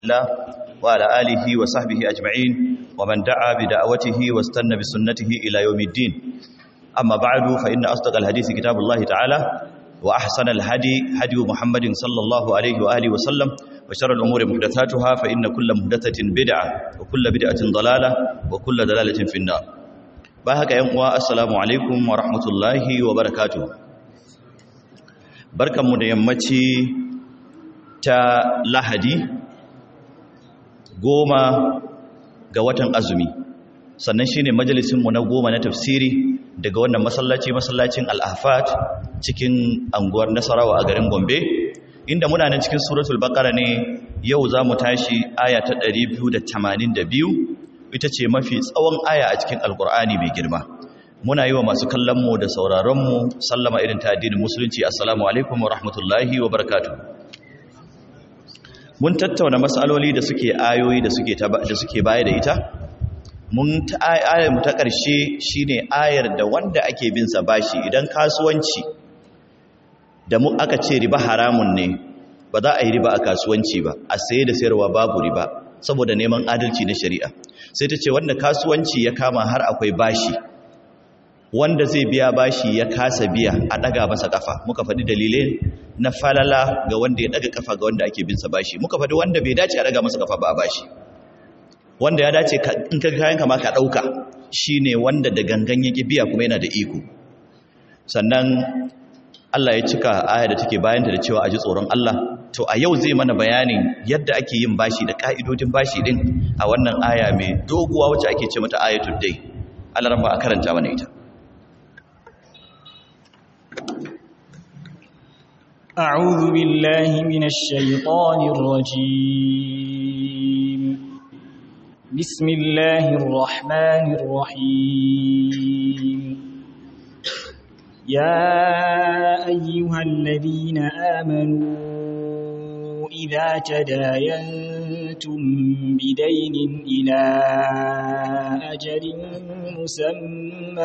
الله وعلى آله وصحبه أجمعين ومن دعا بدعوته واستنى بسنته إلى يوم الدين أما بعد فإن أصدق الحديث كتاب الله تعالى وأحسن الهدي هدي محمد صلى الله عليه وآله وسلم وشر الأمور محدثاتها فإن كل محدثة بدعة وكل بدعة ضلالة وكل دلالة في النار باهك ينقوى السلام عليكم ورحمة الله وبركاته بركة مديمتي تا لهدي goma ga watan azumi sannan shi ne majalisinmu na goma na tafsiri daga wannan masallaci masallacin al'afat cikin anguwar nasarawa a garin gombe inda muna nan cikin suratul bakara ne yau za mu tashi aya ta 282 ita ce mafi tsawon aya a cikin alkur'ani mai girma muna yi wa masu kallonmu da sauraronmu sallama irin ta addinin musulunci assalamu alaikum wa rahmatullahi wa barakatuh mun tattauna matsaloli da suke ayoyi da suke da suke baya da ita mun ta ayar mu ta ƙarshe shine ayar da wanda ake bin sa bashi idan kasuwanci da mu aka ce riba haramun ne ba za a yi riba a kasuwanci ba a saye da sayarwa babu riba saboda neman adalci na shari'a sai ta ce wanda kasuwanci ya kama har akwai bashi wanda zai biya bashi ya kasa biya a daga masa kafa muka faɗi dalilai na falala ga wanda ya daga kafa ga wanda ake bin sa bashi muka faɗi wanda bai dace a daga masa kafa ba a bashi wanda ya dace in ka kayan kama ka ɗauka shine wanda da gangan yake biya kuma yana da iko sannan Allah ya cika aya da take bayanta da cewa a ji tsoron Allah to a yau zai mana bayanin yadda ake yin bashi da ka'idodin bashi din a wannan aya mai doguwa wacce ake ce mata ayatul dai Allah ran ba a karanta mana ita أعوذ بالله من الشيطان الرجيم بسم الله الرحمن الرحيم يا أيها الذين آمنوا إذا تداينتم بدين إلى أجل مسمى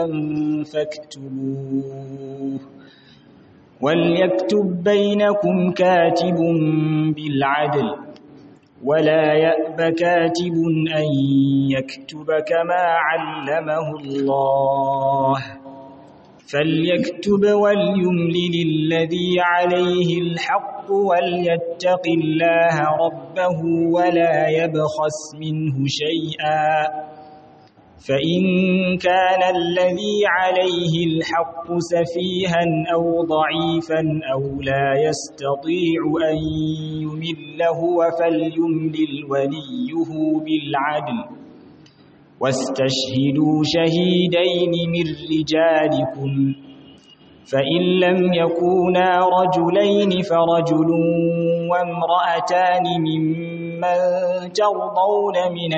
فاكتبوه وليكتب بينكم كاتب بالعدل ولا يأب كاتب أن يكتب كما علمه الله فليكتب وليملل الذي عليه الحق وليتق الله ربه ولا يبخس منه شيئا فإن كان الذي عليه الحق سفيها أو ضعيفا أو لا يستطيع أن يمل هو فليملل وليه بالعدل واستشهدوا شهيدين من رجالكم فإن لم يكونا رجلين فرجل وامرأتان ممن ترضون من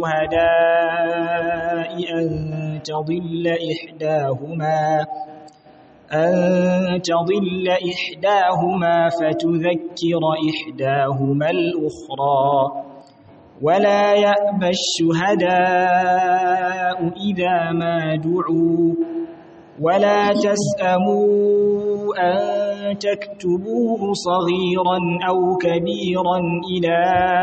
الشهداء أن تضل إحداهما أن تضل إحداهما فتذكر إحداهما الأخرى ولا يأبى الشهداء إذا ما دعوا ولا تسأموا أن تكتبوه صغيرا أو كبيرا إلى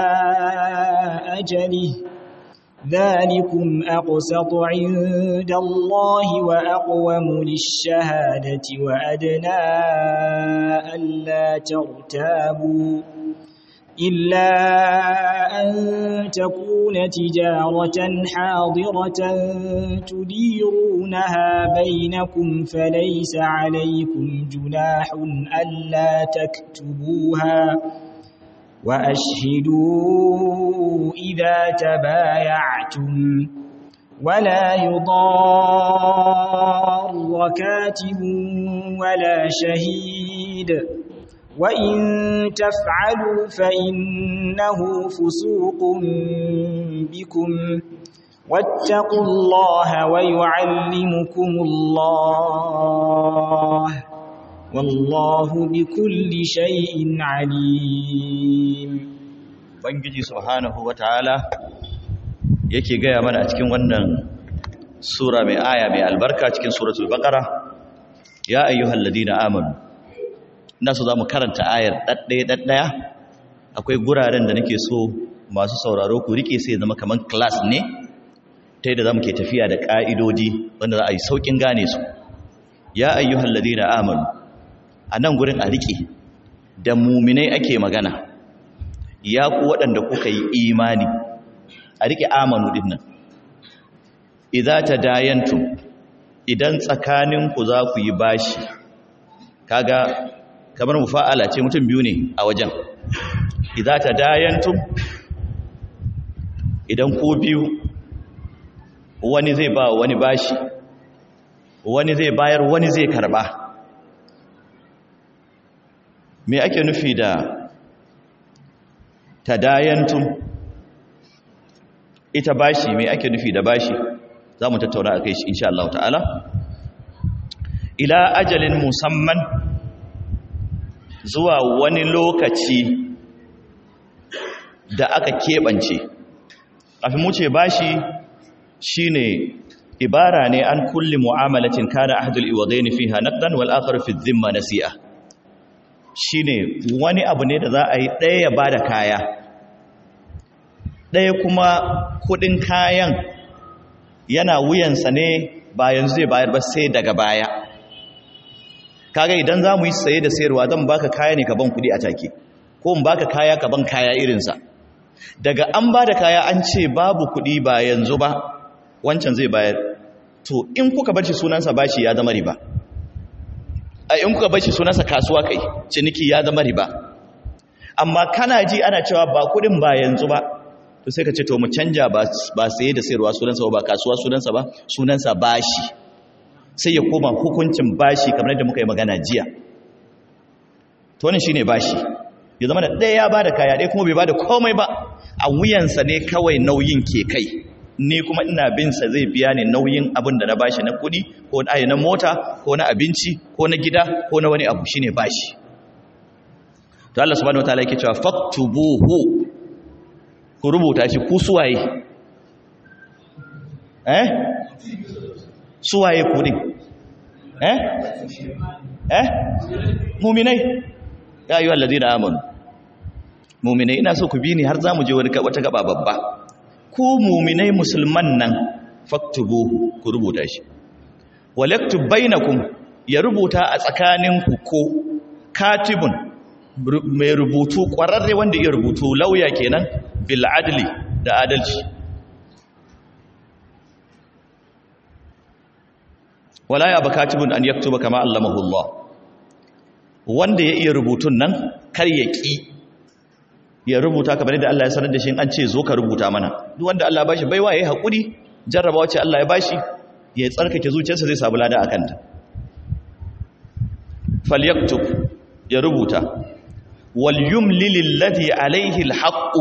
أجله ذلكم أقسط عند الله وأقوم للشهادة وأدنى ألا ترتابوا إلا أن تكون تجارة حاضرة تديرونها بينكم فليس عليكم جناح ألا تكتبوها وأشهدوا إذا تبايعتم ولا يضار كاتب ولا شهيد وإن تفعلوا فإنه فسوق بكم واتقوا الله ويعلمكم الله والله بكل شيء عليم Bangiji subhanahu wataala yake gaya mana a cikin wannan sura mai aya mai albarka cikin suratul baqara ya ayyuhalladhina amanu ina so za mu karanta ayar ɗaɗɗaya ɗaɗɗaya akwai guraren da nake so masu sauraro ku rike sai zama kaman class ne ta yadda zamu ke tafiya da ka'idodi wanda za a yi saukin gane su ya ayyuhal ladina amanu anan gurin a rike da muminai ake magana ya ku waɗanda kuka yi imani a rike amanu dinnan idza tadayantum idan tsakaninku za ku yi bashi kaga kamar mufa'ala ce mutum biyu ne a wajen idza tadayantum idan ku biyu wani zai ba wani bashi wani zai bayar wani zai karba me ake nufi da tadayantum ita bashi me ake nufi da bashi za mu tattauna a kai shi insha Allah ta'ala ila ajalin musamman zuwa wani lokaci da aka keɓance kafin mu ce bashi shine ibara ne an kulli mu'amalatin kana ahdul iwadaini fiha naqdan wal akhar fi dhimma nasi'a shine wani abu ne da za a yi ɗaya ya bada kaya ɗaya kuma kudin kayan yana wuyansa ne bayan zai bayar ba sai daga baya kaga idan za mu yi saye da sayarwa zan baka kaya ne ka ban kudi a take ko in baka kaya ka ban kaya irinsa daga an ba da kaya an ce babu kudi ba yanzu ba wancan zai bayar to in kuka bar shi sunansa bashi ya zama riba a in kuka bar shi sunansa kasuwa kai ciniki ya zama riba amma kana ji ana cewa ba kudin ba yanzu ba to sai ka ce to mu canja ba saye da sayarwa sunansa ba kasuwa sunansa ba sunansa bashi sai ya koma hukuncin bashi kamar yadda muka yi magana jiya to wannan shine bashi ya zama da ɗaya ya bada kaya ɗaya kuma bai bada komai ba a wuyansa ne kawai nauyin ke kai ni kuma ina bin sa zai biya ne nauyin abin da na bashi na kuɗi ko na na mota ko na abinci ko na gida ko na wani abu shine bashi to Allah subhanahu wataala yake cewa faktubuhu ku rubuta shi ku suwaye eh suwaye ku din eh eh mu'minai ya ayyuhal ladina amanu mu'minai ina so ku bi ni har zamu je wani wata gaba babba ku mu'minai musulman nan faktubuhu ku rubuta shi walaktub bainakum ya rubuta a tsakaninku ko katibun mai rubutu ƙwararre wanda iya rubutu lauya kenan bil adli da adalci wala ya bakatibun an yaktuba kama allamahu Allah wanda ya iya rubutun nan kar ya ki ya rubuta kamar yadda Allah ya sanar da shi an ce zo ka rubuta mana duk wanda Allah ya bashi baiwa yayi hakuri jarraba wacce Allah ya bashi ya tsarkake zuciyarsa zai samu lada akan ta falyaktub ya rubuta wal yumlil alladhi alayhi alhaq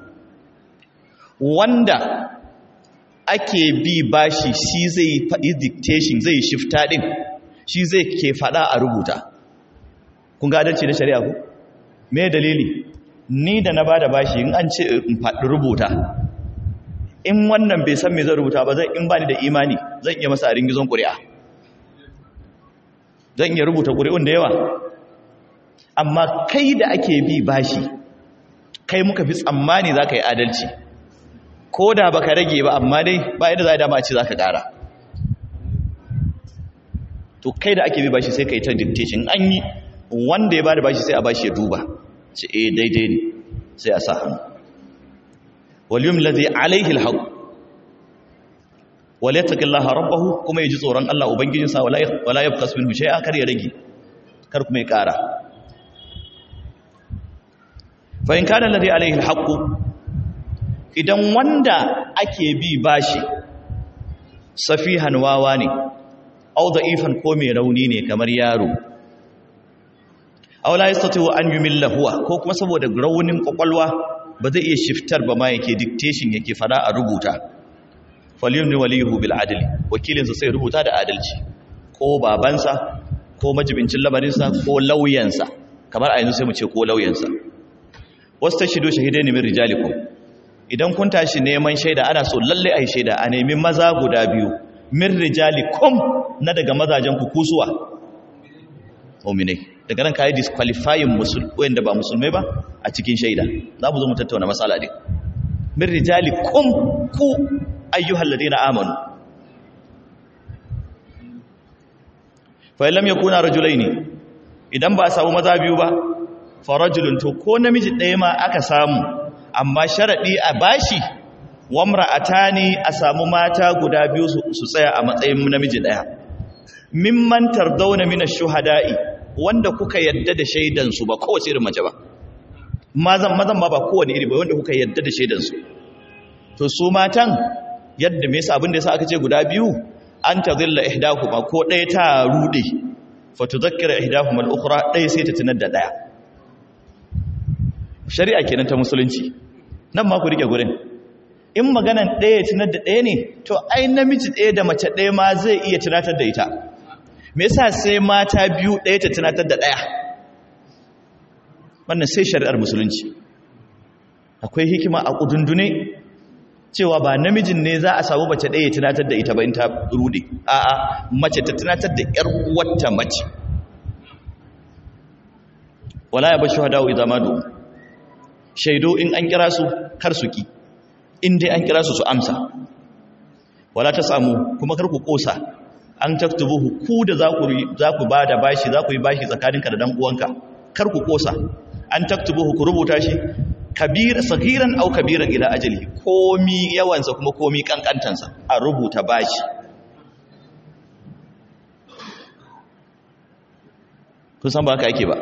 wanda ake bi bashi shi zai faɗi dictation zai shifta din shi zai ke faɗa a rubuta kun ga adalci na shari'a ku me dalili ni da na bada bashi in an ce in faɗi rubuta in wannan bai san me zan rubuta ba zan in bani da imani zan iya masa a ringizon ƙuri'a zan iya rubuta ƙuri'un da yawa amma kai da ake bi bashi kai muka fi tsammani za ka yi adalci ko da ba ka rage ba amma dai ba yadda za a dama ce za ka ƙara to kai da ake bi bashi sai ka yi ta dictation an yi wanda ya ba da bashi sai a bashi ya duba ce eh daidai ne sai a sa hannu waliyum lazi alaihi alhaq wala yattaqillaha rabbahu kuma yaji tsoron Allah ubangijinsa wala wala yabqas minhu shay'a kar ya rage kar kuma ya ƙara fa in kana alladhi alaihi alhaq idan wanda ake bi bashi safihan wawa ne au da'ifan ko mai rauni ne kamar yaro aw la yastati an yumilla huwa ko kuma saboda raunin kwakwalwa ba zai iya shiftar ba ma yake dictation yake fada a rubuta falyumni waliyuhu bil adli wakilinsa sai rubuta da adalci ko babansa ko majibincin lamarinsa ko lauyansa kamar a yanzu sai mu ce ko lauyansa wasu ta shido shahidai ne min rijalikum idan kun tashi neman shaida ana so lalle ai shaida a nemi maza guda biyu min rijalikum na daga mazajen ku kusuwa mu'minai daga nan kai disqualifying musul wanda ba musulmai ba a cikin shaida za mu zo mu tattauna matsala din min rijalikum ku ayyuhal ladina amanu fa lam yakuna rajulaini idan ba a samu maza biyu ba fa rajulun to ko namiji ɗaya ma aka samu amma sharadi a bashi wamra'atani a samu mata guda biyu su tsaya a matsayin namiji ɗaya mimman tardawna min ash-shuhada'i wanda kuka yadda da shaidan su ba kowace irin mace ba mazan mazan ma ba kowane iri ba wanda kuka yadda da shaidan su to su matan yadda me yasa abin da yasa aka ce guda biyu an tadilla ihdahuma ko ɗaya ta rude fa tudhakkira ihdahuma al-ukhra ɗaya sai ta tunar da ɗaya shari'a kenan ta musulunci nan ma ku rike gurin in maganan ɗaya tunar da ɗaya ne to ai namiji ɗaya da mace ɗaya ma zai iya tunatar da ita me yasa sai mata biyu ɗaya ta tunatar da ɗaya wannan sai shari'ar musulunci akwai hikima a ƙudundune cewa ba namijin ne za a samu mace ɗaya tunatar da ita ba in ta rude a'a mace ta tunatar da ƴar uwarta mace wala ya bashi hadawu idan ma shaido in an kira su kar su ki in dai an kira su su amsa wala ta samu kuma kar ku kosa an taktubuhu ku da za ku za ku bada bashi za ku yi bashi tsakaninka da dan uwanka kar ku kosa an taktubuhu ku rubuta shi kabir sagiran au kabiran ila ajali komi yawansa kuma komi kankantansa a rubuta bashi kun san ba haka ake ba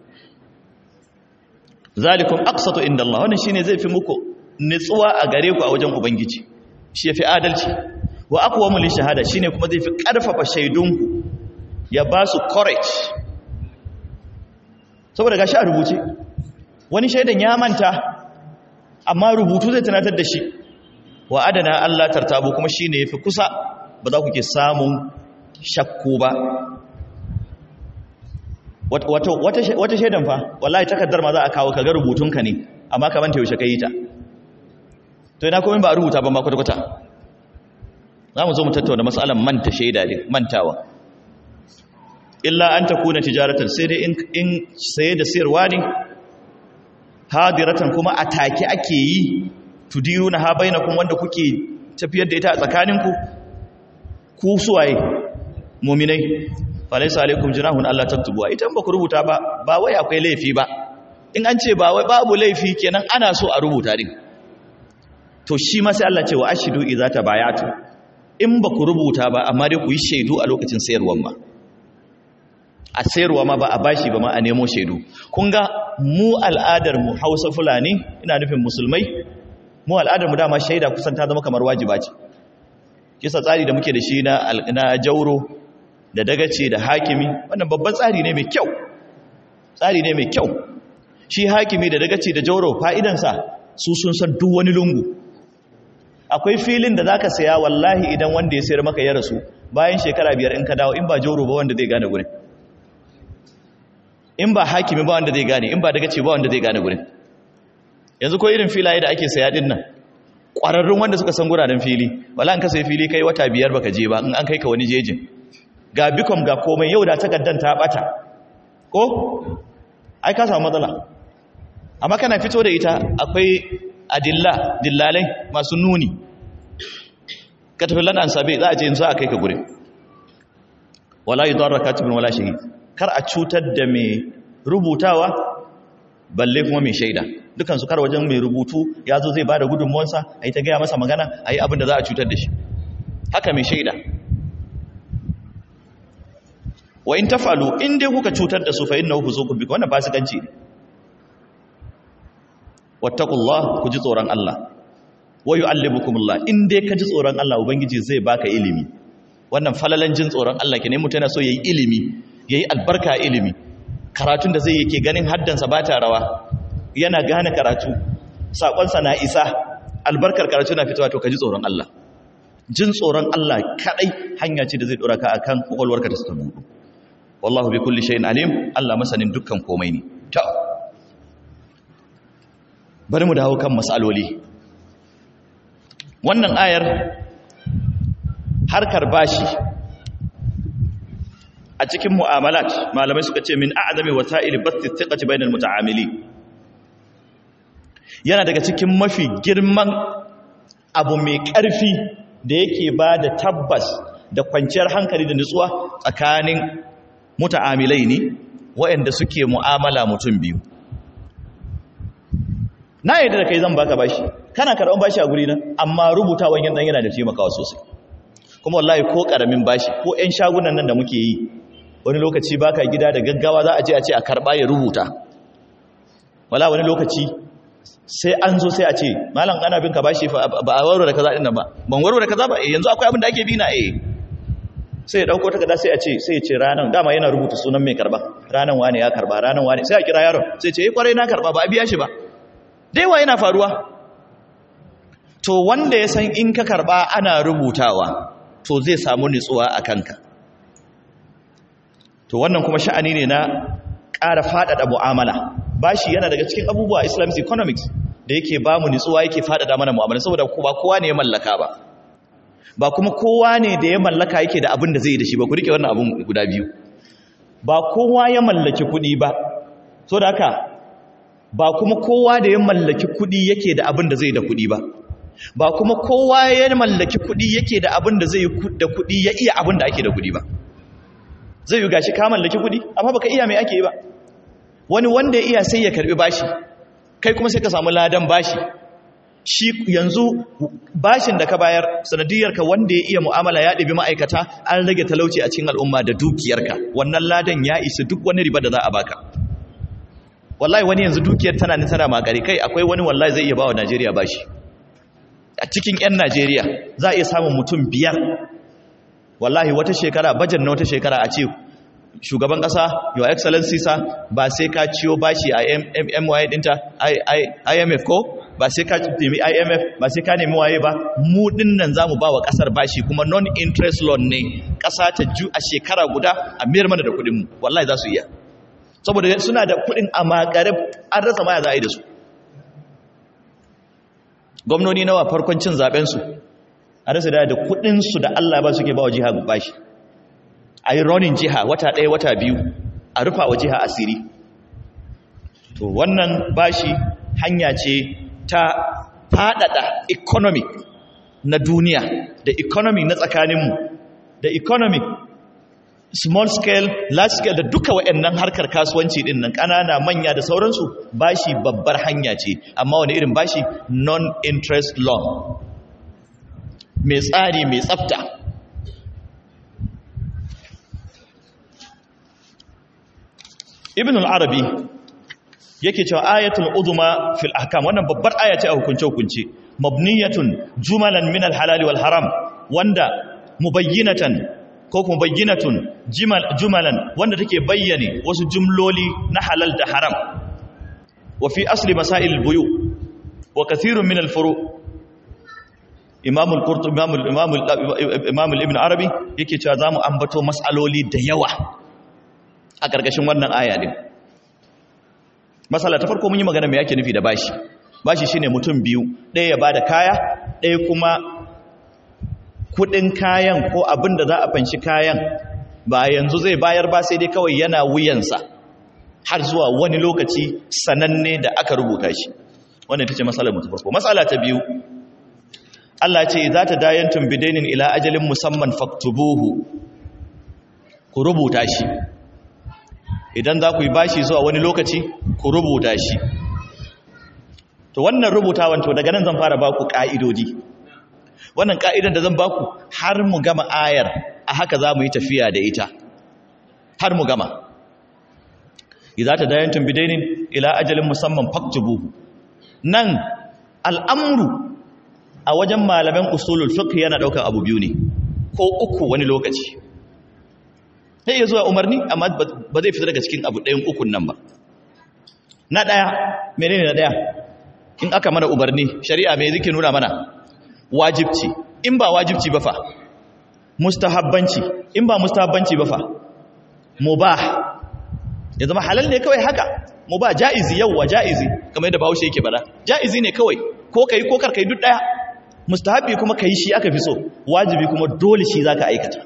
zalikum aqsatu inda Allah wannan shine zai fi muku nitsuwa a gare ku a wajen ubangiji shi yafi adalci wa aqwamu li shahada shine kuma zai fi karfafa shaidunku ya ba su courage saboda gashi a rubuce wani shaidan ya manta amma rubutu zai tunatar da shi wa adana Allah tartabu kuma shine yafi kusa ba za ku ke samun shakku ba wata shaidan fa wallahi takaddar ma za a kawo kaga rubutunka ne amma ka manta yaushe ka yi ta to ina komai ba a rubuta ba ma kwata-kwata za mu zo mu tattauna matsalan manta shaida ne mantawa illa an ta kuna tijaratar sai dai in saye da sayarwa ne hadiratan kuma a take ake yi tudiru na ha bainakun wanda kuke tafiyar da ita a tsakaninku ku suwaye muminai falaisa alaikum jinahun Allah taktubuwa ita ba ku rubuta ba ba wai akwai laifi ba in an ce ba wai babu laifi kenan ana so a rubuta din to shi ma sai Allah ce wa ashidu idza tabayatu in ba ku rubuta ba amma dai ku yi shaidu a lokacin sayarwar ma a sayarwa ma ba a bashi ba ma a nemo shaidu kun ga mu al'adar mu Hausa Fulani ina nufin musulmai mu al'adar mu dama shaida kusan ta zama kamar wajiba ce kisa tsari da muke da shi na na jauro da dagace da hakimi wannan babban tsari ne mai kyau tsari ne mai kyau shi hakimi da dagace da jauro fa'idansa su sun san duk wani lungu akwai filin da zaka saya wallahi idan wanda ya sayar maka ya rasu bayan shekara biyar in ka dawo in ba jauro ba wanda zai gane gurin in ba hakimi ba wanda zai gane in ba dagace ba wanda zai gane gurin yanzu ko irin filaye da ake saya din nan ƙwararrun wanda suka san guraren fili wala in ka sai fili kai wata biyar baka je ba in an kai ka wani jejin ga bikom ga komai yau da takaddan ta bata ko ai ka samu matsala amma kana fito da ita akwai adilla dillalai masu nuni ka tafi lan'an sabe za a je za a kai ka gurin wala yudarra katibun wala shahid kar a cutar da mai rubutawa balle kuma mai shaida dukansu kar wajen mai rubutu ya zo zai ba da gudunmuwansa a yi ta gaya masa magana a yi abin da za a cutar da shi haka mai shaida wa in tafalu in dai kuka cutar da su fa innahu fusuqun bikum wannan fasikanci ne wattaqullah ku ji tsoron Allah wa yu'allimukumullah in dai ka ji tsoron Allah ubangiji zai baka ilimi wannan falalan jin tsoron Allah ke ne mutum yana so yayi ilimi yayi albarka ilimi karatun da zai yake ganin haddansa ba ta rawa yana gane karatu sakonsa na isa albarkar karatu na fitowa to ka ji tsoron Allah jin tsoron Allah kadai hanya ce da zai dora ka akan kokolwarka da ta buɗe wallahu bi kulli shay'in alim Allah masanin dukkan komai ne ta bari mu dawo kan masaloli wannan ayar harkar bashi a cikin mu'amalat malamai suka ce min a'zami wasa'il basti thiqati bainal muta'amili yana daga cikin mafi girman abu mai ƙarfi da yake ba da tabbas da kwanciyar hankali da nutsuwa tsakanin muta'amilai ne waɗanda suke mu'amala mutum biyu na yadda da kai zan baka bashi kana karɓar bashi a guri na amma rubutawan yan yana da taimakawa sosai kuma wallahi ko ƙaramin bashi ko 'yan shagunan nan da muke yi wani lokaci baka gida da gaggawa za a je a ce a karɓa ya rubuta wala wani lokaci sai an zo sai a ce malam ana bin ka bashi ba a warware kaza din nan ba ban warware kaza ba eh yanzu akwai abin da ake bi na eh sai ya dauko takarda sai a ce sai ya ce ranan dama yana rubuta sunan mai karba ranan wane ya karba ranan wane sai a kira yaron sai ce eh kwarai na karba ba a biya shi ba daiwa yana faruwa to wanda ya san in ka karba ana rubutawa to zai samu nutsuwa a kanka to wannan kuma sha'ani ne na ƙara faɗaɗa mu'amala bashi yana daga cikin abubuwa islamic economics da yake ba mu nutsuwa yake faɗaɗa mana mu'amala saboda ba kowa ne ya mallaka ba ba kuma kowa ne da ya mallaka yake da abin da zai yi da shi ba ku rike wannan abin guda biyu ba kowa ya mallaki kuɗi ba so da haka ba kuma kowa da ya mallaki kuɗi yake da abin da zai da kuɗi ba ba kuma kowa ya mallaki kuɗi yake da abin da zai da kuɗi ya iya abin da ake da kuɗi ba zai yi gashi ka mallaki kuɗi amma baka iya mai ake yi ba wani wanda ya iya sai ya karbi bashi kai kuma sai ka samu ladan bashi shi yanzu bashin da ka bayar sanadiyarka wanda ya iya mu'amala ya ɗabi ma'aikata an rage talauci a cikin al'umma da dukiyarka wannan ladan ya isa duk wani riba da za a baka wallahi wani yanzu dukiyar tana ni tana makare kai akwai wani wallahi zai iya bawa Najeriya bashi a cikin 'yan Najeriya za a iya samun mutum biyar wallahi wata shekara bajan na wata shekara a ce shugaban kasa your excellency sa ba sai ka ciyo bashi a MY dinta IMF ko ba sai ka nemi IMF ba sai ka nemi waye ba mu dinnan zamu ba wa kasar bashi kuma non interest loan ne kasa ta ju a shekara guda a miyar mana da kudin mu wallahi za su iya saboda suna da kudin a makare an rasa maya za a yi da su gwamnoni nawa farkon cin zaben su a rasa da kudin su da Allah ba suke ba wa jiha bashi a yi ronin jiha wata ɗaya wata biyu a rufa wa jiha asiri to wannan bashi hanya ce ta faɗaɗa economic na duniya da economic na tsakaninmu da economic small scale large scale da duka waɗannan harkar kasuwanci ɗin nan ƙanana manya da sauransu bashi babbar hanya ce amma wani irin bashi non-interest loan mai tsari mai tsafta ibn al-arabi yake cewa ayatul uzma fil ahkam wannan babbar aya ce a hukunce hukunce mabniyatun jumalan min al-halal wal haram wanda mubayyinatan ko kuma bayyinatun jumalan wanda take bayyane wasu jumloli na halal da haram wa fi asli masail al-buyu wa kathirun min al-furu imam al-qurtubi imam imam ibn arabi yake cewa zamu ambato mas'aloli da yawa a ƙarƙashin wannan aya din masala ta farko mun yi magana mai yake nufi da bashi bashi shine mutum biyu ɗaya ya bada kaya ɗaya kuma kuɗin kayan ko abin da za a fanshi kayan ba yanzu zai bayar ba sai dai kawai yana wuyansa har zuwa wani lokaci sananne da aka rubuta shi wannan ita ce matsalar mu ta farko matsala ta biyu Allah ce za ta dayantum bidainin ila ajalin musamman faktubuhu ku rubuta shi idan za ku yi bashi zuwa wani lokaci ku rubuta shi to wannan rubutawan to daga nan zan fara baku ka'idodi wannan ka'idan da zan baku har mu gama ayar a haka za mu yi tafiya da ita har mu gama idza tadayantum bidainin ila ajalin musamman faktubuhu nan al'amru a wajen malaman usulul fiqh yana daukar abu biyu ne ko uku wani lokaci sai iya zuwa umarni amma ba zai fita daga cikin abu ɗayan ukun nan ba na ɗaya menene na ɗaya in aka mana umarni shari'a mai zike nuna mana wajibci in ba wajibci ba fa mustahabbanci in ba mustahabbanci ba fa mubah ya zama halal ne kawai haka mubah ja'izi yawwa ja'izi kamar yadda bahaushe yake bada ja'izi ne kawai ko kai ko kar kai duk ɗaya mustahabbi kuma kai shi aka fi so wajibi kuma dole shi zaka aikata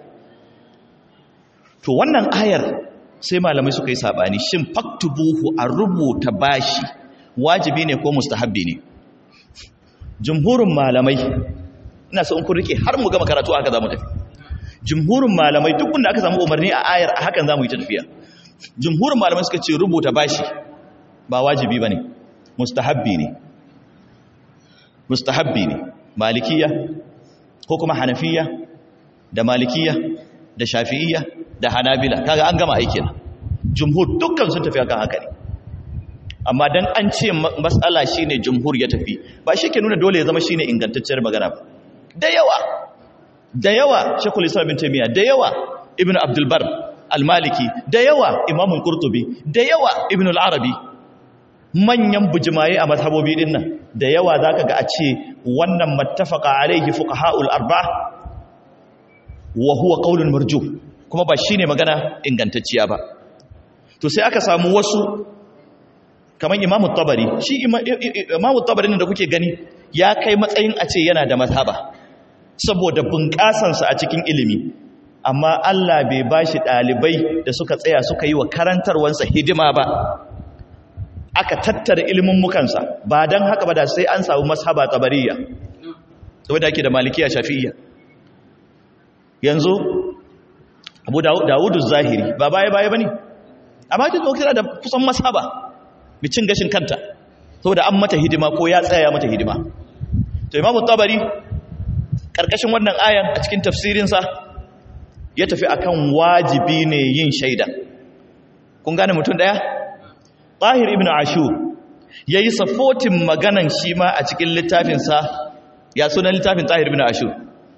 to wannan ayar sai malamai suka yi sabani shin faktubuhu a rubuta bashi wajibi ne ko mustahabbi ne jumhurin malamai ina so in kun rike har mu gama karatu haka zamu tafi jumhurin malamai duk wanda aka samu umarni a ayar a hakan zamu yi ta tafiya jumhurin malamai suka ce rubuta bashi ba wajibi bane mustahabbi ne mustahabbi ne malikiya ko kuma hanafiya da malikiya da shafi'iyya da hanabila kaga an gama aikin jumhur dukkan sun tafi akan haka ne amma dan an ce matsala shine jumhur ya tafi ba shi ke nuna dole ya zama shine ingantacciyar magana ba da yawa da yawa shekul islam bin taimiyya da yawa ibn abdulbar al-maliki da yawa imamul qurtubi da yawa ibn al-arabi manyan bujimaye a mazhabobi din nan da yawa zaka ga a ce wannan mattafaqa alaihi fuqaha'ul arba wa huwa qaulun marjuh kuma ba shine magana ingantacciya ba to sai aka samu wasu kamar imamu tabari shi imamu tabari da kuke gani ya kai matsayin a ce yana da mazhaba saboda bunƙasansa a cikin ilimi amma Allah bai ba shi ɗalibai da suka tsaya suka yi wa karantarwansa hidima ba aka tattara ilimin mukansa ba don haka ba da sai an samu mazhaba tabariya saboda ake da malikiya shafi'iyya yanzu abu dawudu zahiri ba baya baya ba ne amma ta zo da kusan mazhaba cin gashin kanta saboda an mata hidima ko ya tsaya mata hidima to imamu tabari karkashin wannan ayan a cikin tafsirinsa ya tafi akan wajibi ne yin shaida kun gane mutum daya tahir ibn ashur yayi safotin maganan shi ma a cikin littafinsa ya sunan littafin tahir ibn ashur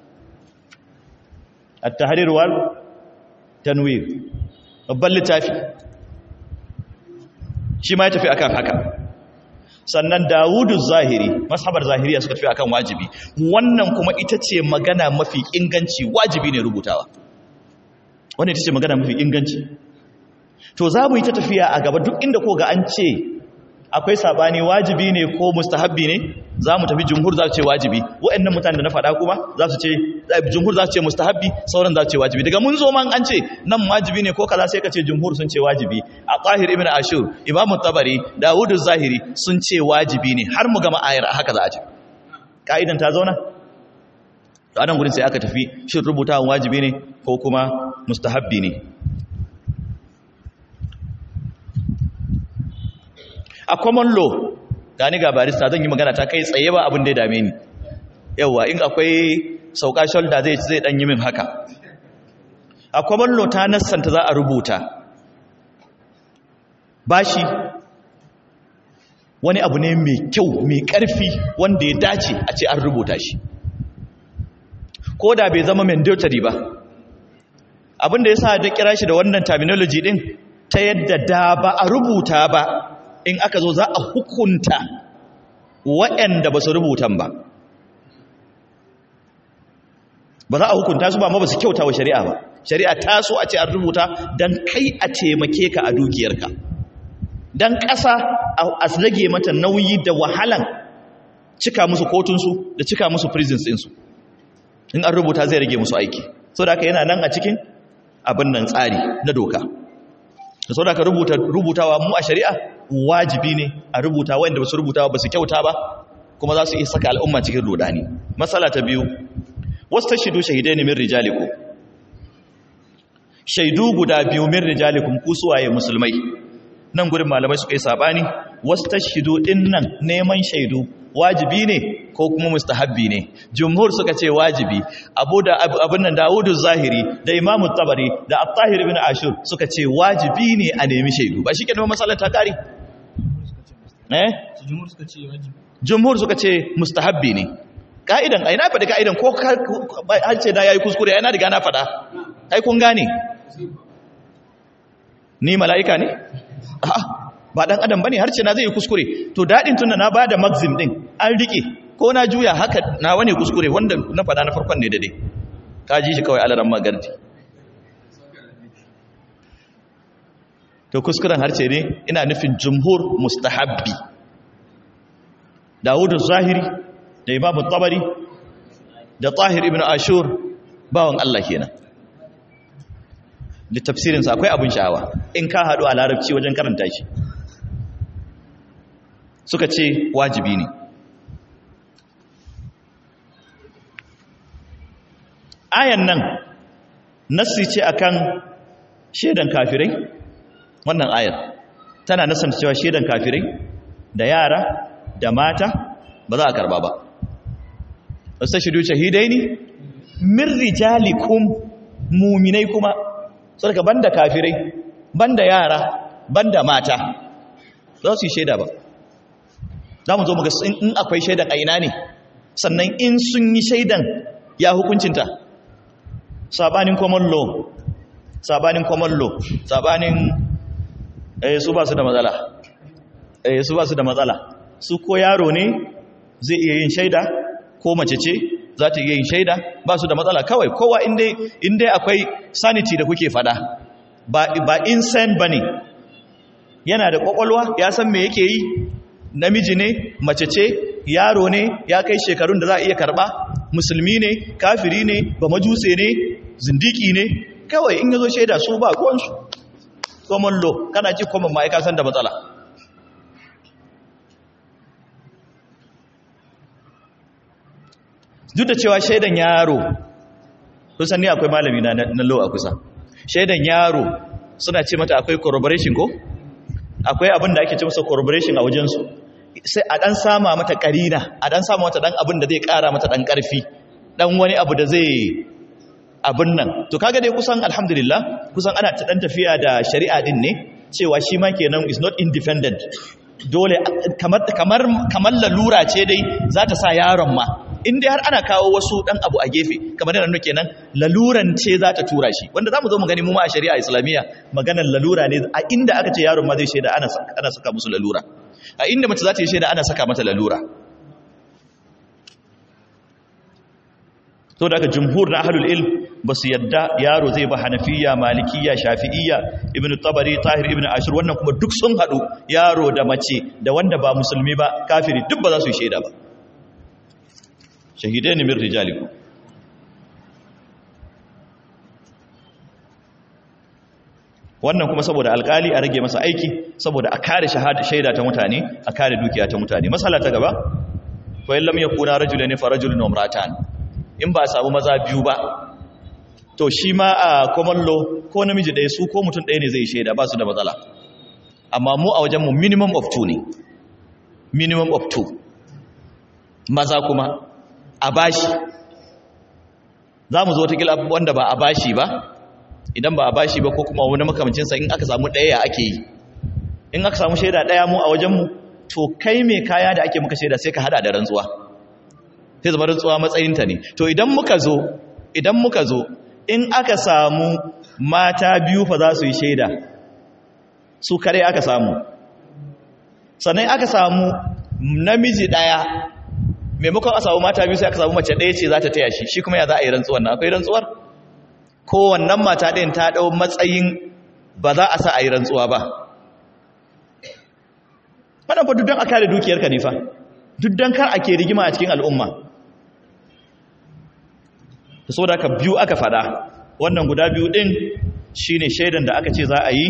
at-tahrir wal tanwir babban littafi shi ma ya tafi akan haka sannan dawudu zahiri mashabar zahiriya suka tafi akan wajibi wannan kuma ita ce magana mafi inganci wajibi ne rubutawa wannan ita ce magana mafi inganci to za mu yi ta tafiya a gaba duk inda ko ga an ce akwai sabani wajibi ne ko mustahabbi ne za mu tafi jumhur za su ce wajibi waɗannan mutane da na faɗa kuma za su ce jumhur za su ce mustahabbi sauran za su ce wajibi daga mun zo man an ce nan wajibi ne ko kaza sai ka ce jumhur sun ce wajibi a tahir ibn ashur imam tabari dawud zahiri sun ce wajibi ne har mu gama ayar haka za a ce ka'idan ta zauna to anan gurin sai aka tafi shin rubutawan wajibi ne ko kuma mustahabbi ne a common law gani ga barista zan yi magana ta kai tsaye ba abin da ya dame ni yawa in akwai sauka shoulder zai zai dan yi min haka a common law ta nassanta za a rubuta bashi wani abu ne mai kyau mai karfi wanda ya dace a ce an rubuta shi ko da bai zama mandatory ba abin da ya sa da kira shi da wannan terminology din ta yadda da ba a rubuta ba in aka zo za a hukunta waɗanda ba su rubutan ba ba za a hukunta su ba ma ba su kyauta wa shari'a ba shari'a ta so a ce an rubuta don kai a taimake ka a dukiyarka don ƙasa a rage mata nauyi da wahalan cika musu kotunsu da cika musu prisons ɗinsu in an rubuta zai rage musu aiki so da aka yana nan a cikin abin nan tsari na doka da sau da aka rubutawa mu a shari'a wajibi ne a rubuta wanda ba su rubuta ba su kyauta ba kuma za su iya saka al'umma cikin rodani matsala ta biyu wasu ta shaidu shahidai ne min rijaliku shaidu guda biyu min rijalikum ku suwaye musulmai nan gurin malamai suka yi sabani wasu ta shaidu din nan neman shaidu wajibi ne ko kuma mustahabbi ne jumhur suka ce wajibi abu da abin nan dawudu zahiri da imamu tabari da at-tahir ibn ashur suka ce wajibi ne a nemi shaidu ba shi ke neman matsalar ta kare eh jumhur suka ce mustahabbi ne ka'idan ai na faɗi ka'idan ko har ce da yayi kuskure ai na riga na faɗa ai kun gane ni mala'ika ne a'a ba dan adam bane har ce na zai yi kuskure to dadin tunda na bada maxim din an rike ko na juya haka na wane kuskure wanda na fada na farkon ne dade ka ji shi kawai alaran magardi to kuskuren harce ne ina nufin jumhur mustahabbi Dawud zahiri da Imam tabari da Tahir ibn Ashur bawan Allah kenan da tafsirinsa akwai abin sha'awa in ka haɗu a larabci wajen karanta shi suka ce wajibi ne ayan nan nassi ce akan shedan kafirai wannan ayar tana nasan cewa shedan kafirai da yara da mata ba za a karba ba wasu shidu shahidai ne min rijalikum muminai kuma sarka banda kafirai banda yara banda mata za su yi shaida ba za mu zo muga in akwai shaidan a ina ne sannan in sun yi shaidan ya hukuncinta sabanin common law sabanin common law sabanin eh su ba su da matsala eh su ba su da matsala su ko yaro ne zai iya yin shaida ko mace ce za ta iya yin shaida ba su da matsala kawai kowa inda akwai sanity da kuke fada ba, ba insane ba ne yana da kwakwalwa ya san me yake yi namiji ne mace ce yaro ne ya kai shekarun da za a iya karba musulmi ne kafiri ne ba majuse ne zindiki ne kawai in yazo shaida su ba ruwansu common law kana ji common ma'aika san da matsala duk da cewa shaidan yaro kusan ni akwai malami na na law a kusa shaidan yaro suna ce mata akwai corroboration ko akwai abin da ake ce masa corroboration a wajensu sai a dan sama mata karina a dan sama mata dan abin da zai kara mata dan karfi dan wani abu da zai abin nan to kaga dai kusan alhamdulillah kusan ana ta dan tafiya da shari'a din ne cewa shi ma kenan is not independent dole kamar kamar kamar lalura ce dai za ta sa yaron ma in dai har ana kawo wasu dan abu a gefe kamar yana kenan laluran ce za ta tura shi wanda zamu zo mu gani mu ma a shari'a islamiyya maganar lalura ne a inda aka ce yaron ma zai shaida ana ana saka musu lalura a inda mace za ta yi shaida ana saka mata lalura to daga jumhur na ahlul ilm ba su yadda yaro zai ba hanafiya malikiya shafi'iyya ibnu tabari tahir ibnu ashir wannan kuma duk sun hadu yaro da mace da wanda ba musulmi ba kafiri duk ba za su yi shaida ba shahidain min rijalikum wannan kuma saboda alkali a rage masa aiki saboda a kare shaida ta mutane a kare dukiya ta mutane masala ta gaba fa illam yakuna rajulan fa rajulun wa imratan in ba a samu maza biyu ba to shi ma a common law ko namiji ɗaya su ko mutum ɗaya ne zai shaida ba su da matsala amma mu a wajenmu minimum of two ne minimum of two maza kuma a bashi za mu zo ta wanda ba a bashi ba idan ba a bashi ba ko kuma wani makamancinsa in aka samu ɗaya ake yi in aka samu shaida ɗaya mu a wajenmu to kai mai kaya da ake muka shaida sai ka hada da rantsuwa sai zama rantsuwa matsayinta ne to idan muka zo idan muka zo in aka samu mata biyu fa za su yi shaida su kare aka samu sannan aka samu namiji ɗaya maimakon a samu mata biyu sai aka samu mace ɗaya ce za ta taya shi shi kuma ya za a yi rantsuwar na akwai rantsuwar kowannan mata ɗayan ta ɗau matsayin ba za a sa a yi rantsuwa ba wannan fa duk don a kare dukiyarka ne fa duk don kar ake rigima a cikin al'umma ta so da aka biyu aka fada wannan guda biyu ɗin shi ne shaidan da aka ce za a yi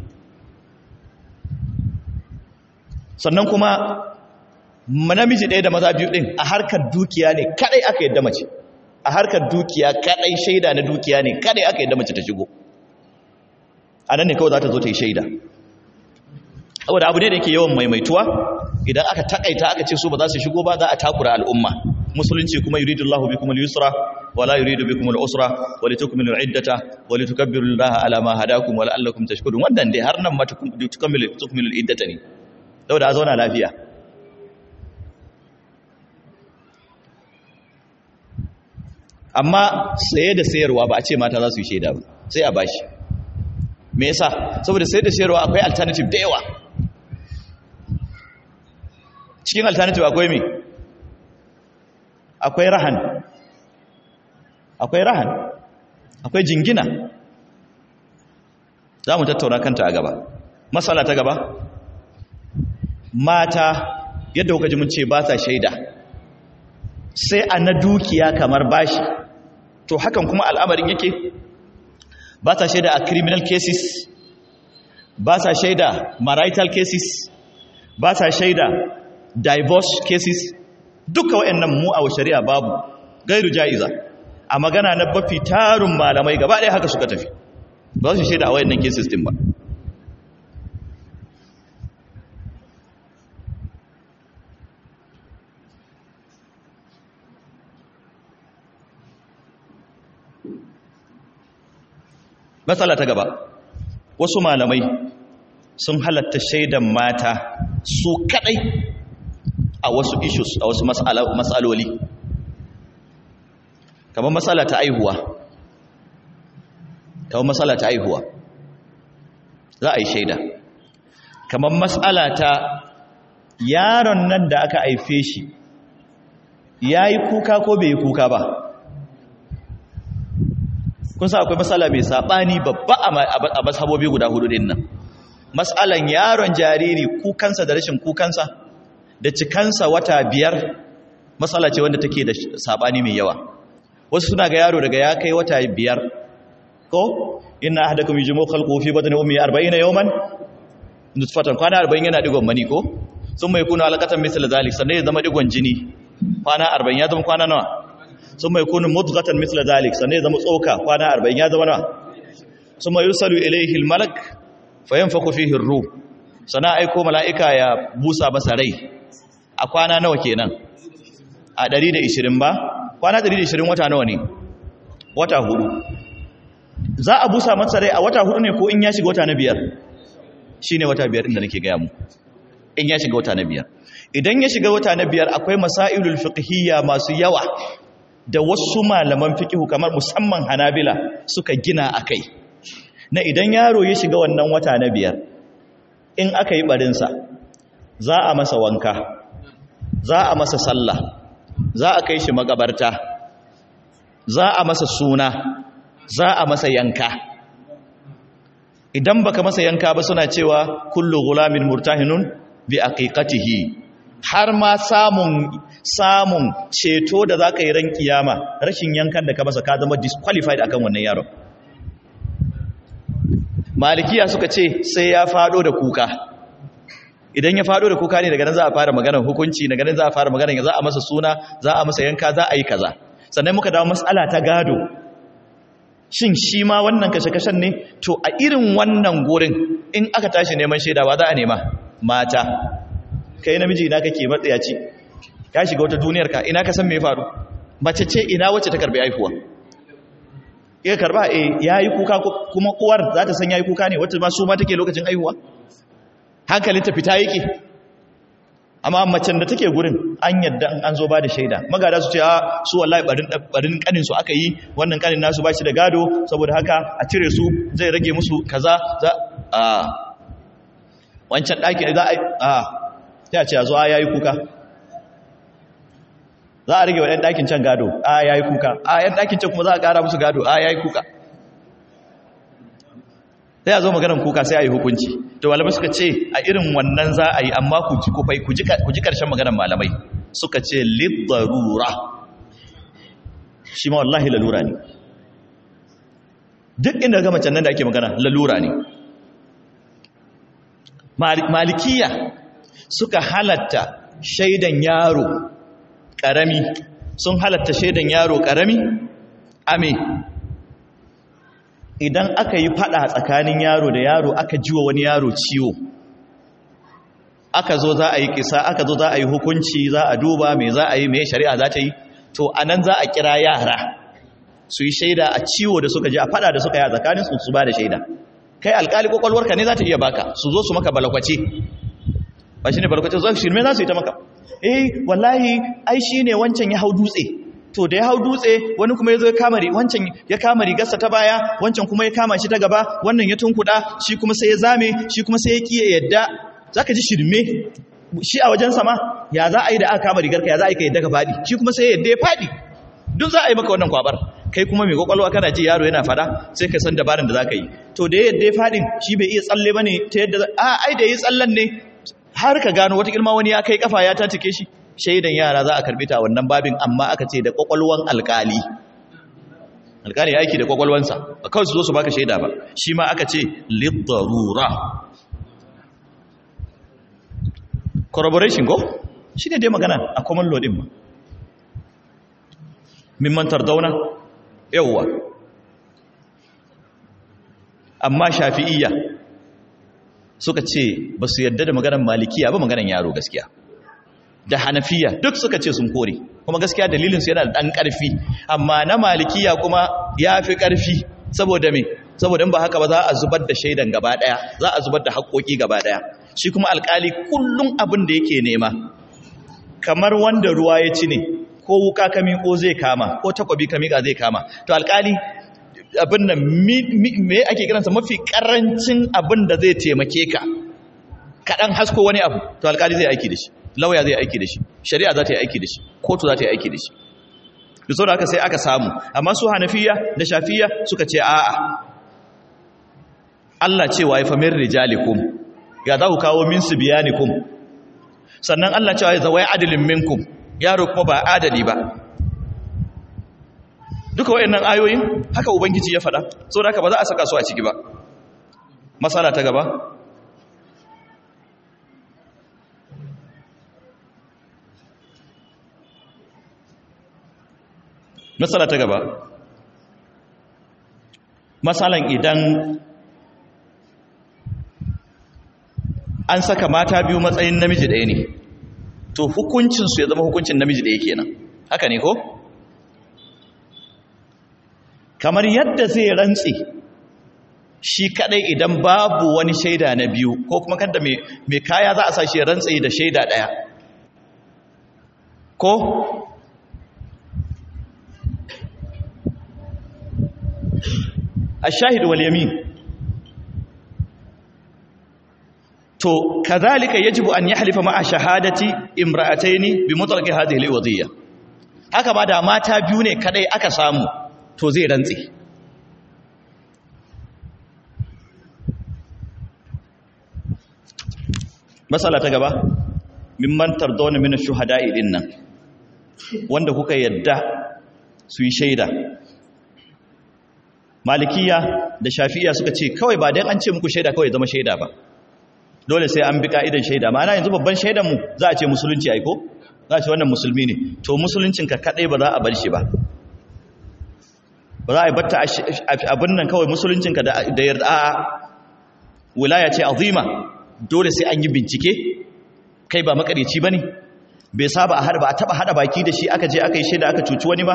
sannan kuma namiji ɗaya da maza biyu ɗin a harkar dukiya ne kaɗai aka yadda mace a harkar dukiya kaɗai shaida na dukiya ne kaɗai aka yadda mace ta shigo a nan ne kawai za ta zo ta yi shaida saboda abu ne da yake yawan maimaituwa idan aka takaita aka ce su ba za su shigo ba za a takura al'umma musulunci kuma yuridu Allahu bikum al-yusra wa la yuridu bikum al-usra wa litukmilu al-iddata wa litukabbiru Allaha ala ma hadakum wa la'allakum tashkurun wannan dai har nan ma tukmilu tukmilu al-iddata ne saboda a zauna lafiya amma saye da sayarwa ba a ce mata za su yi shaida ba sai a bashi me yasa saboda saye da sayarwa akwai alternative da yawa cikin alternative akwai me akwai rahan akwai rahan akwai jingina za mu tattauna kanta a gaba matsala ta gaba mata yadda kuka ji mun ce ba sa shaida sai a na dukiya kamar bashi to hakan kuma al'amarin yake ba sa shaida a criminal cases ba sa shaida marital cases ba sa shaida divorce cases duka waɗannan mu a shari'a babu gairu ja'iza a magana na bafi tarun malamai gaba ɗaya haka suka tafi ba su shaida a waɗannan cases din ba matsala ta gaba wasu malamai sun halatta shaidan mata su kadai a wasu issues a wasu matsaloli kamar matsala ta aihuwa kamar matsala ta aihuwa za a yi shaida kamar matsala ta yaron nan da aka haife shi ya yi kuka ko bai yi kuka ba kun sa akwai matsala mai saɓani babba a mashabobi guda hudu din nan matsalan yaron jariri kukansa da rashin kukansa da cikansa wata biyar matsala ce wanda take da saɓani mai yawa wasu suna ga yaro daga ya kai wata biyar ko ina hada kuma jimo kalko fi batni ummi 40 yawman nutfatan kwana 40 yana digon mani ko sun mai kuna alaqatan misal zalik sannan ya zama digon jini kwana 40 ya zama kwana nawa sun mai kunu mudghatan misla zalik sannan ya zama tsoka kwana 40 ya zama nawa sun mai yusalu ilayhi almalak fayanfaku fihi ar-ruh sana aiko mala'ika ya busa masa rai a kwana nawa kenan a 120 ba kwana 120 wata nawa ne wata hudu za a busa masa rai a wata hudu ne ko in ya shiga wata na biyar shine wata biyar inda nake gaya mu in ya shiga wata na biyar idan ya shiga wata na biyar akwai masailul fiqhiyya masu yawa da wasu malaman fikihu kamar musamman hanabila suka gina a kai na idan yaro ya shiga wannan wata na biyar in aka yi barinsa za a masa wanka za a masa sallah za a kai shi magabarta za a masa suna za a masa yanka idan baka masa yanka ba suna cewa kullu gulamin murtahinun bi aqiqatihi har ma samun samun ceto da za ka yi ran kiyama rashin yankan da ka masa ka zama disqualified akan wannan yaron malikiya suka ce sai ya fado da kuka idan ya fado da kuka ne daga nan za a fara maganar hukunci daga nan za a fara maganar za a masa suna za a masa yanka za a yi kaza sannan muka dawo matsala ta gado shin shi ma wannan kashe-kashen ne to a irin wannan gurin in aka tashi neman shaidawa za a nema mata kai namiji ina kake matsayaci ka shiga wata duniyar ka ina ka san me faru mace ce ina wacce ta karbi haihuwa ya karba eh yayi kuka kuma uwar za ta san yayi kuka ne wacce ma su ma take lokacin haihuwa hankalin ta fita yake amma macen da take gurin an yadda an zo ba da shaida magada su ce a su wallahi barin barin kanin su aka yi wannan kanin nasu ba shi da gado saboda haka a cire su zai rage musu kaza za a wancan daki za a sai a ce a zo a yayi kuka za a rage wa ɗan ɗakin can gado a yayi kuka a yan ɗakin can kuma za a ƙara musu gado a yayi kuka sai a zo maganar kuka sai a yi hukunci to malamai suka ce a irin wannan za a yi amma ku ji kufai ku ji ƙarshen maganar malamai suka ce lidarura shi ma wallahi lalura ne duk inda ga macen nan da ake magana lalura ne malikiya suka halatta shaidan yaro ƙarami sun halatta shaidan yaro ƙarami ame idan aka yi fada tsakanin yaro da yaro aka jiwa wani yaro ciwo aka zo za a yi kisa aka zo za a yi hukunci za a duba mai za a yi mai shari'a za ta yi to a nan za a kira yara su yi shaida a ciwo da suka ji a fada da suka yi a tsakanin su su ba da shaida kai alkali kwakwalwarka ne za ta iya baka su zo su maka balakwace ba shi ne balakwace zo shirme za su yi ta maka eh wallahi ai shi ne wancan ya hau dutse to da ya hau dutse wani kuma ya zo ya kama wancan ya kama rigarsa ta baya wancan kuma ya kama shi ta gaba wannan ya tunkuda shi kuma sai ya zame shi kuma sai ya kiye yadda zaka ji shirme shi a wajen sama ya za a yi da aka kama rigarka ya za a yi ka yadda ka faɗi shi kuma sai yadda ya faɗi duk za a yi maka wannan kwabar kai kuma mai kwakwalwa kana ji yaro yana fada sai ka san dabarin da za ka yi to da yadda ya faɗin shi bai iya tsalle ba ne ta yadda a ai da yi tsallen ne har ka gano wata ilma wani ya kai kafa ya tatike shi shaidan yara za a karbi ta wannan babin amma aka ce da kwakwalwan alkali alkali ya aiki da kwakwalwansa ba kawai su zo su baka shaida ba shi ma aka ce lidarura corroboration go shi ne dai magana a common law din ma mimman tardauna yawwa amma shafi'iyya suka ce ba su yadda da maganar malikiya ba maganar yaro gaskiya da hanafiya duk suka ce sun kore kuma gaskiya dalilinsu yana da ɗan ƙarfi amma na malikiya kuma ya fi ƙarfi saboda me saboda in ba haka ba za a zubar da shaidan gaba ɗaya za a zubar da haƙoƙi gaba ɗaya shi kuma alƙali kullum abin da yake nema kamar wanda ruwa ya ci ne ko wuka ka miƙo zai kama ko takwabi ka miƙa zai kama to alƙali abin nan me ake kiransa mafi ƙarancin abin da zai taimake ka kaɗan hasko wani abu to alƙali zai aiki da shi lauya zai aiki da shi shari'a za ta yi aiki da shi kotu za ta yi aiki da shi da sau da aka sai aka samu amma su hanafiya da shafiya suka ce a'a Allah cewa ya famin rijalikum ya za ku kawo min su biyanikum sannan Allah cewa ya zawai adalin minkum yaro kuma ba adali ba duka wayannan ayoyin haka ubangiji ya faɗa sau da aka ba za a saka su a ciki ba masala ta gaba matsala ta gaba matsalan idan an saka mata biyu matsayin namiji ɗaya ne to hukuncinsu ya zama hukuncin namiji ɗaya kenan haka ne ko? kamar yadda zai rantse shi kadai idan babu wani shaida na biyu ko kuma kanda mai kaya za a sa shi rantse da shaida ɗaya ko الشاهد واليمين to kadhalika yajibu an yahlifa ma'a shahadati imra'ataini bi mutlaqi hadhihi alwadiyya haka ba da mata biyu ne kadai aka samu to zai rantsi masala ta gaba mimman tardawna min ash-shuhada'i dinnan wanda kuka yadda su yi shaida malikiya da shafi'iya suka ce kawai ba dan an ce muku shaida kawai zama shaida ba dole sai an bi ka'idan shaida ma'ana yanzu babban shaidan mu za a ce musulunci aiko za a ce wannan musulmi ne to musuluncin ka kadai ba za a bar shi ba ba za a batta abin nan kawai musuluncin ka da yarda a wilaya ce azima dole sai an yi bincike kai ba makareci bane bai saba a hada ba a taba hada baki da shi aka je aka yi shaida aka cuci wani ba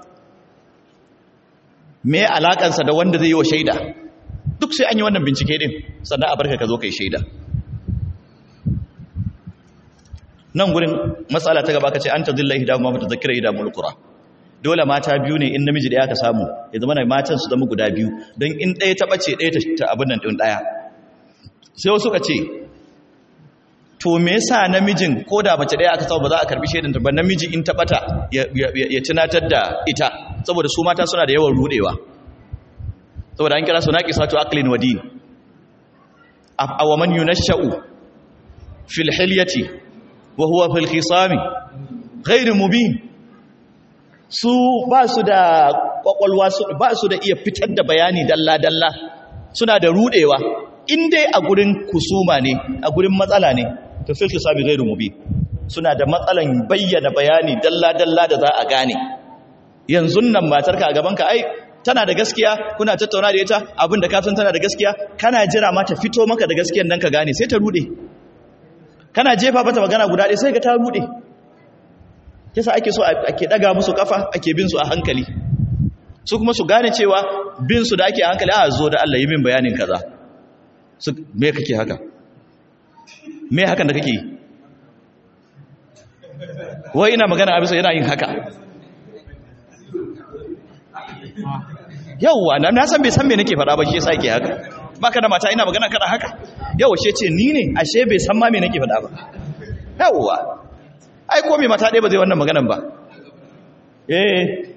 me alakansa da wanda zai yi wa shaida duk sai an yi wannan bincike din sannan a barka ka zo kai shaida nan gurin matsala ta gaba ka ce an ta zilla ihda ma mata zakira ihda mulkura dole mata biyu ne in namiji da ya ka samu ya zama na matan su zama guda biyu don in ɗaya ta ɓace ɗaya ta abin nan ɗin ɗaya sai wasu ka ce to me yasa namijin ko da mace ɗaya aka samu ba za a karbi shaidan ta ba namiji in ta ɓata ya tunatar da ita saboda su mata suna da yawan rudewa saboda an kira su naqisatu aqlin wa din aw man yunashau fil hilyati wa huwa fil khisami ghairu mubin su ba su da kwakwalwa ba su da iya fitar da bayani dalla-dalla suna da rudewa in dai a gurin kusuma ne a gurin matsala ne to fil khisami ghairu mubin suna da matsalan bayyana bayani dalla-dalla da za a gane yanzu nan matarka a gabanka ai tana da gaskiya kuna tattauna da ita abin da ka san tana da gaskiya kana jira ma ta fito maka da gaskiyan nan ka gane sai ta rude kana jefa mata magana guda ɗaya sai ga ta rude yasa ake so ake daga musu kafa ake bin su a hankali su kuma su gane cewa bin su da ake a hankali a zo da Allah yi min bayanin kaza su me kake haka me hakan da kake yi wai ina magana a bisa yana yin haka yauwa na san bai san me nake faɗa ba shi yasa yake haka baka da mata ina magana kada haka yauwa she ce ni ne ashe bai san ma me nake faɗa ba yauwa ai ko me mata ɗaya ba zai wannan maganan ba eh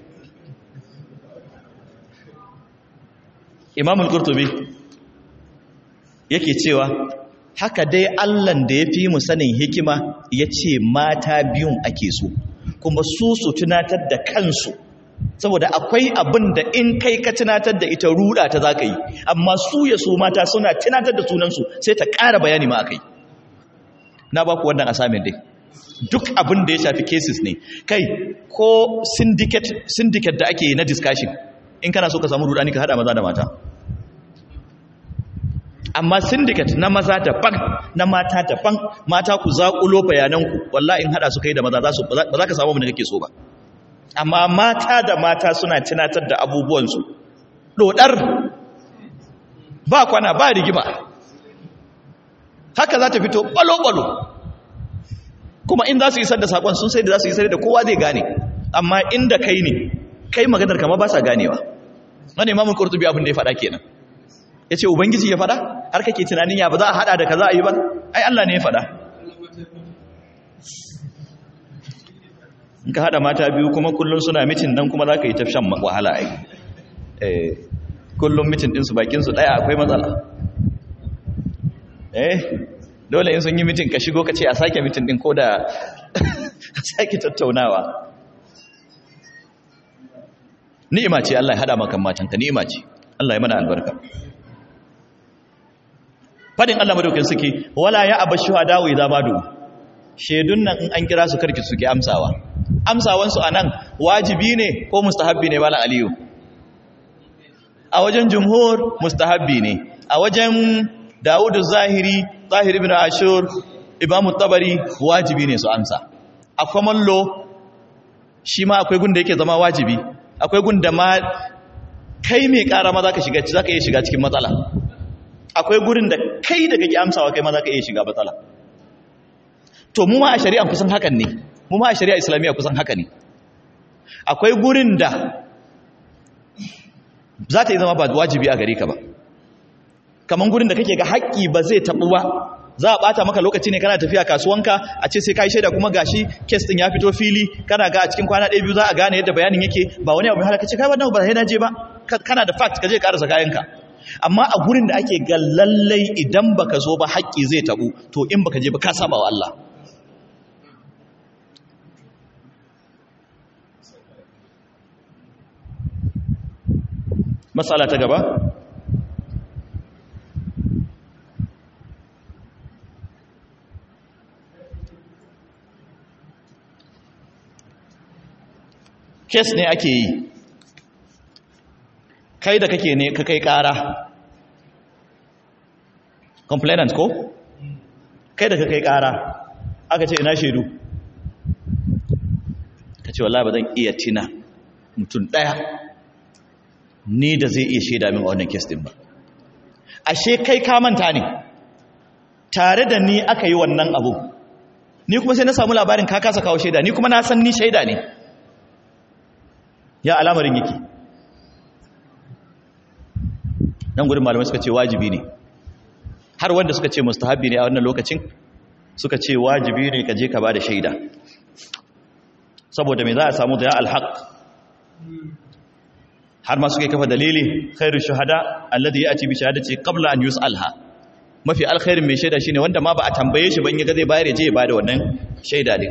Imam al-Qurtubi yake cewa haka dai Allahn da ya fi mu sanin hikima ya ce mata biyun ake so kuma su su tunatar da kansu saboda akwai abin da in kai ka tunatar da ita ruda ta za ka yi amma su ya su mata suna tunatar da sunansu sai ta ƙara bayani ma akai na ba ku wannan asamin dai duk abin da ya shafi cases ne kai ko syndicate syndicate da ake yi na discussion in kana so ka samu rudani ka hada maza da mata amma syndicate na maza daban na mata daban mata ku zaƙulo bayananku wallahi in hada su kai da maza za su ba za ka samu abin da kake so ba amma mata da mata suna tunatar da abubuwansu dodar ba kwana ba rigima haka za ta fito balo-balo kuma in za su isar da sakon sun sai da za su isar da kowa zai gane amma inda kai ne kai maganar kama ba sa ganewa wani imamun kurtubi abin da ya faɗa kenan ya ce ubangiji ya faɗa har kake tunanin ya ba za a haɗa da ka za a yi ba ai allah ne ya faɗa in ka haɗa mata biyu kuma kullum suna mitin nan kuma za ka yi tafshan wahala ai kullum mitin ɗinsu bakinsu ɗaya akwai matsala eh dole in sun yi mitin ka shigo ka ce a sake mitin ɗin ko da a sake tattaunawa ni'ima ce Allah ya hada maka matanka ni'ima ce Allah ya mana albarka fadin Allah madaukin suke wala ya abashu hadawu idza badu shedun nan in an kira su karki suke amsawa amsawan su anan wajibi ne ko mustahabbi ne bala aliyu a wajen jumhur mustahabbi ne a wajen Dawudu Zahiri Zahiri ibn Ashur Imam Tabari wajibi ne su amsa a common law shi ma akwai gunda yake zama wajibi akwai gunda ma kai mai kara ma zaka shiga zaka iya shiga cikin matsala akwai gurin da kai da kake amsawa kai ma zaka iya shiga matsala to mu ma a shari'a kusan hakan ne mu ma a shari'a islamiyya kusan haka ne akwai gurin da za ta yi zama ba wajibi a gare ka ba kaman gurin da kake ga haƙƙi ba zai taɓu ba za a ɓata maka lokaci ne kana tafiya kasuwanka a ce sai ka yi shaida kuma gashi kes ɗin ya fito fili kana ga a cikin kwana ɗaya biyu za a gane yadda bayanin yake ba wani abu mai halaka ce kai wannan ba sai na je ba kana da fact ka je karasa kayanka amma a gurin da ake ga lallai idan baka zo ba haƙƙi zai taɓu to in baka je ba ka saba wa Allah matsala ta gaba kes ne ake yi kai da kake ne ka kai kara complainant ko kai da ka kai kara aka ce ina shaidu ka ce wallahi ba zan iya tina mutum daya ni da zai iya shaida min a wannan kes din ba ashe kai ka manta ne tare da ni aka yi wannan abu ni kuma sai na samu labarin ka kasa kawo shaida ni kuma na san ni shaida ne ya alamarin yake nan gudun malamai suka ce wajibi ne har wanda suka ce mustahabi ne a wannan lokacin suka ce wajibi ne ka je ka ba da shaida saboda mai za a samu da ya alhaq har ma suka kafa dalili khairu shuhada alladhi ya'ti bi shahadati qabla an yus'alha mafi alkhairin mai shaida shine wanda ma ba a tambaye shi ban yaga zai bayar ya je ya bada wannan shaida din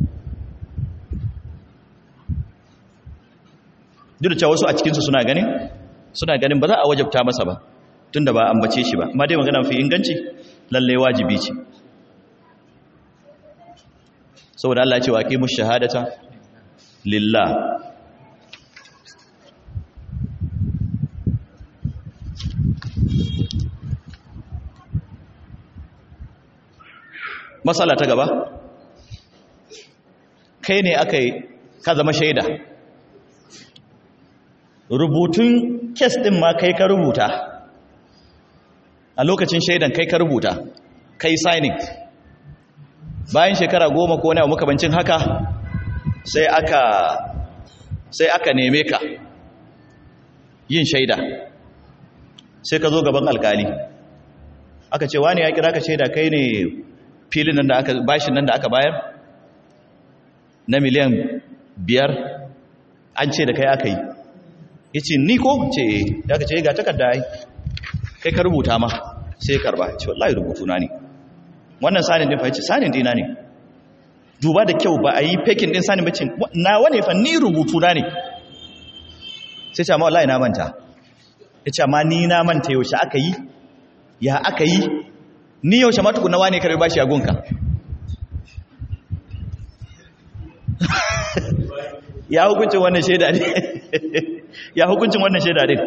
duk da cewa wasu a cikinsu suna ganin suna ganin ba za a wajabta masa ba tunda ba ambace shi ba amma dai magana fi inganci lalle wajibi ce saboda Allah ya ce wa aqimu shahadata lillah masala ta gaba kai ne aka yi ka zama shaida rubutun kes ɗin ma kai ka rubuta a lokacin shaidan kai ka rubuta kai signing bayan shekara goma ko nawa makabancin haka sai aka sai aka neme ka yin shaida sai ka zo gaban alkali aka ce wani ya kira ka shaida kai ne filin nan da aka bashin nan da aka bayar na miliyan biyar an ce da kai aka yi ya ce ni ko ce ya ka ce ga takarda ai kai ka rubuta ma sai karba ce wallahi rubutu na ne wannan sanin din fa yace sanin dina ne duba da kyau ba a yi fekin din sanin bacin na wane fa ni rubutu na ne sai ce amma wallahi na manta ya ce amma ni na manta yaushe aka yi ya aka yi ni yaushe ma tukuna wane karbi bashi a gunka ya hukuncin wannan shaida ne ya hukuncin wannan shaida ne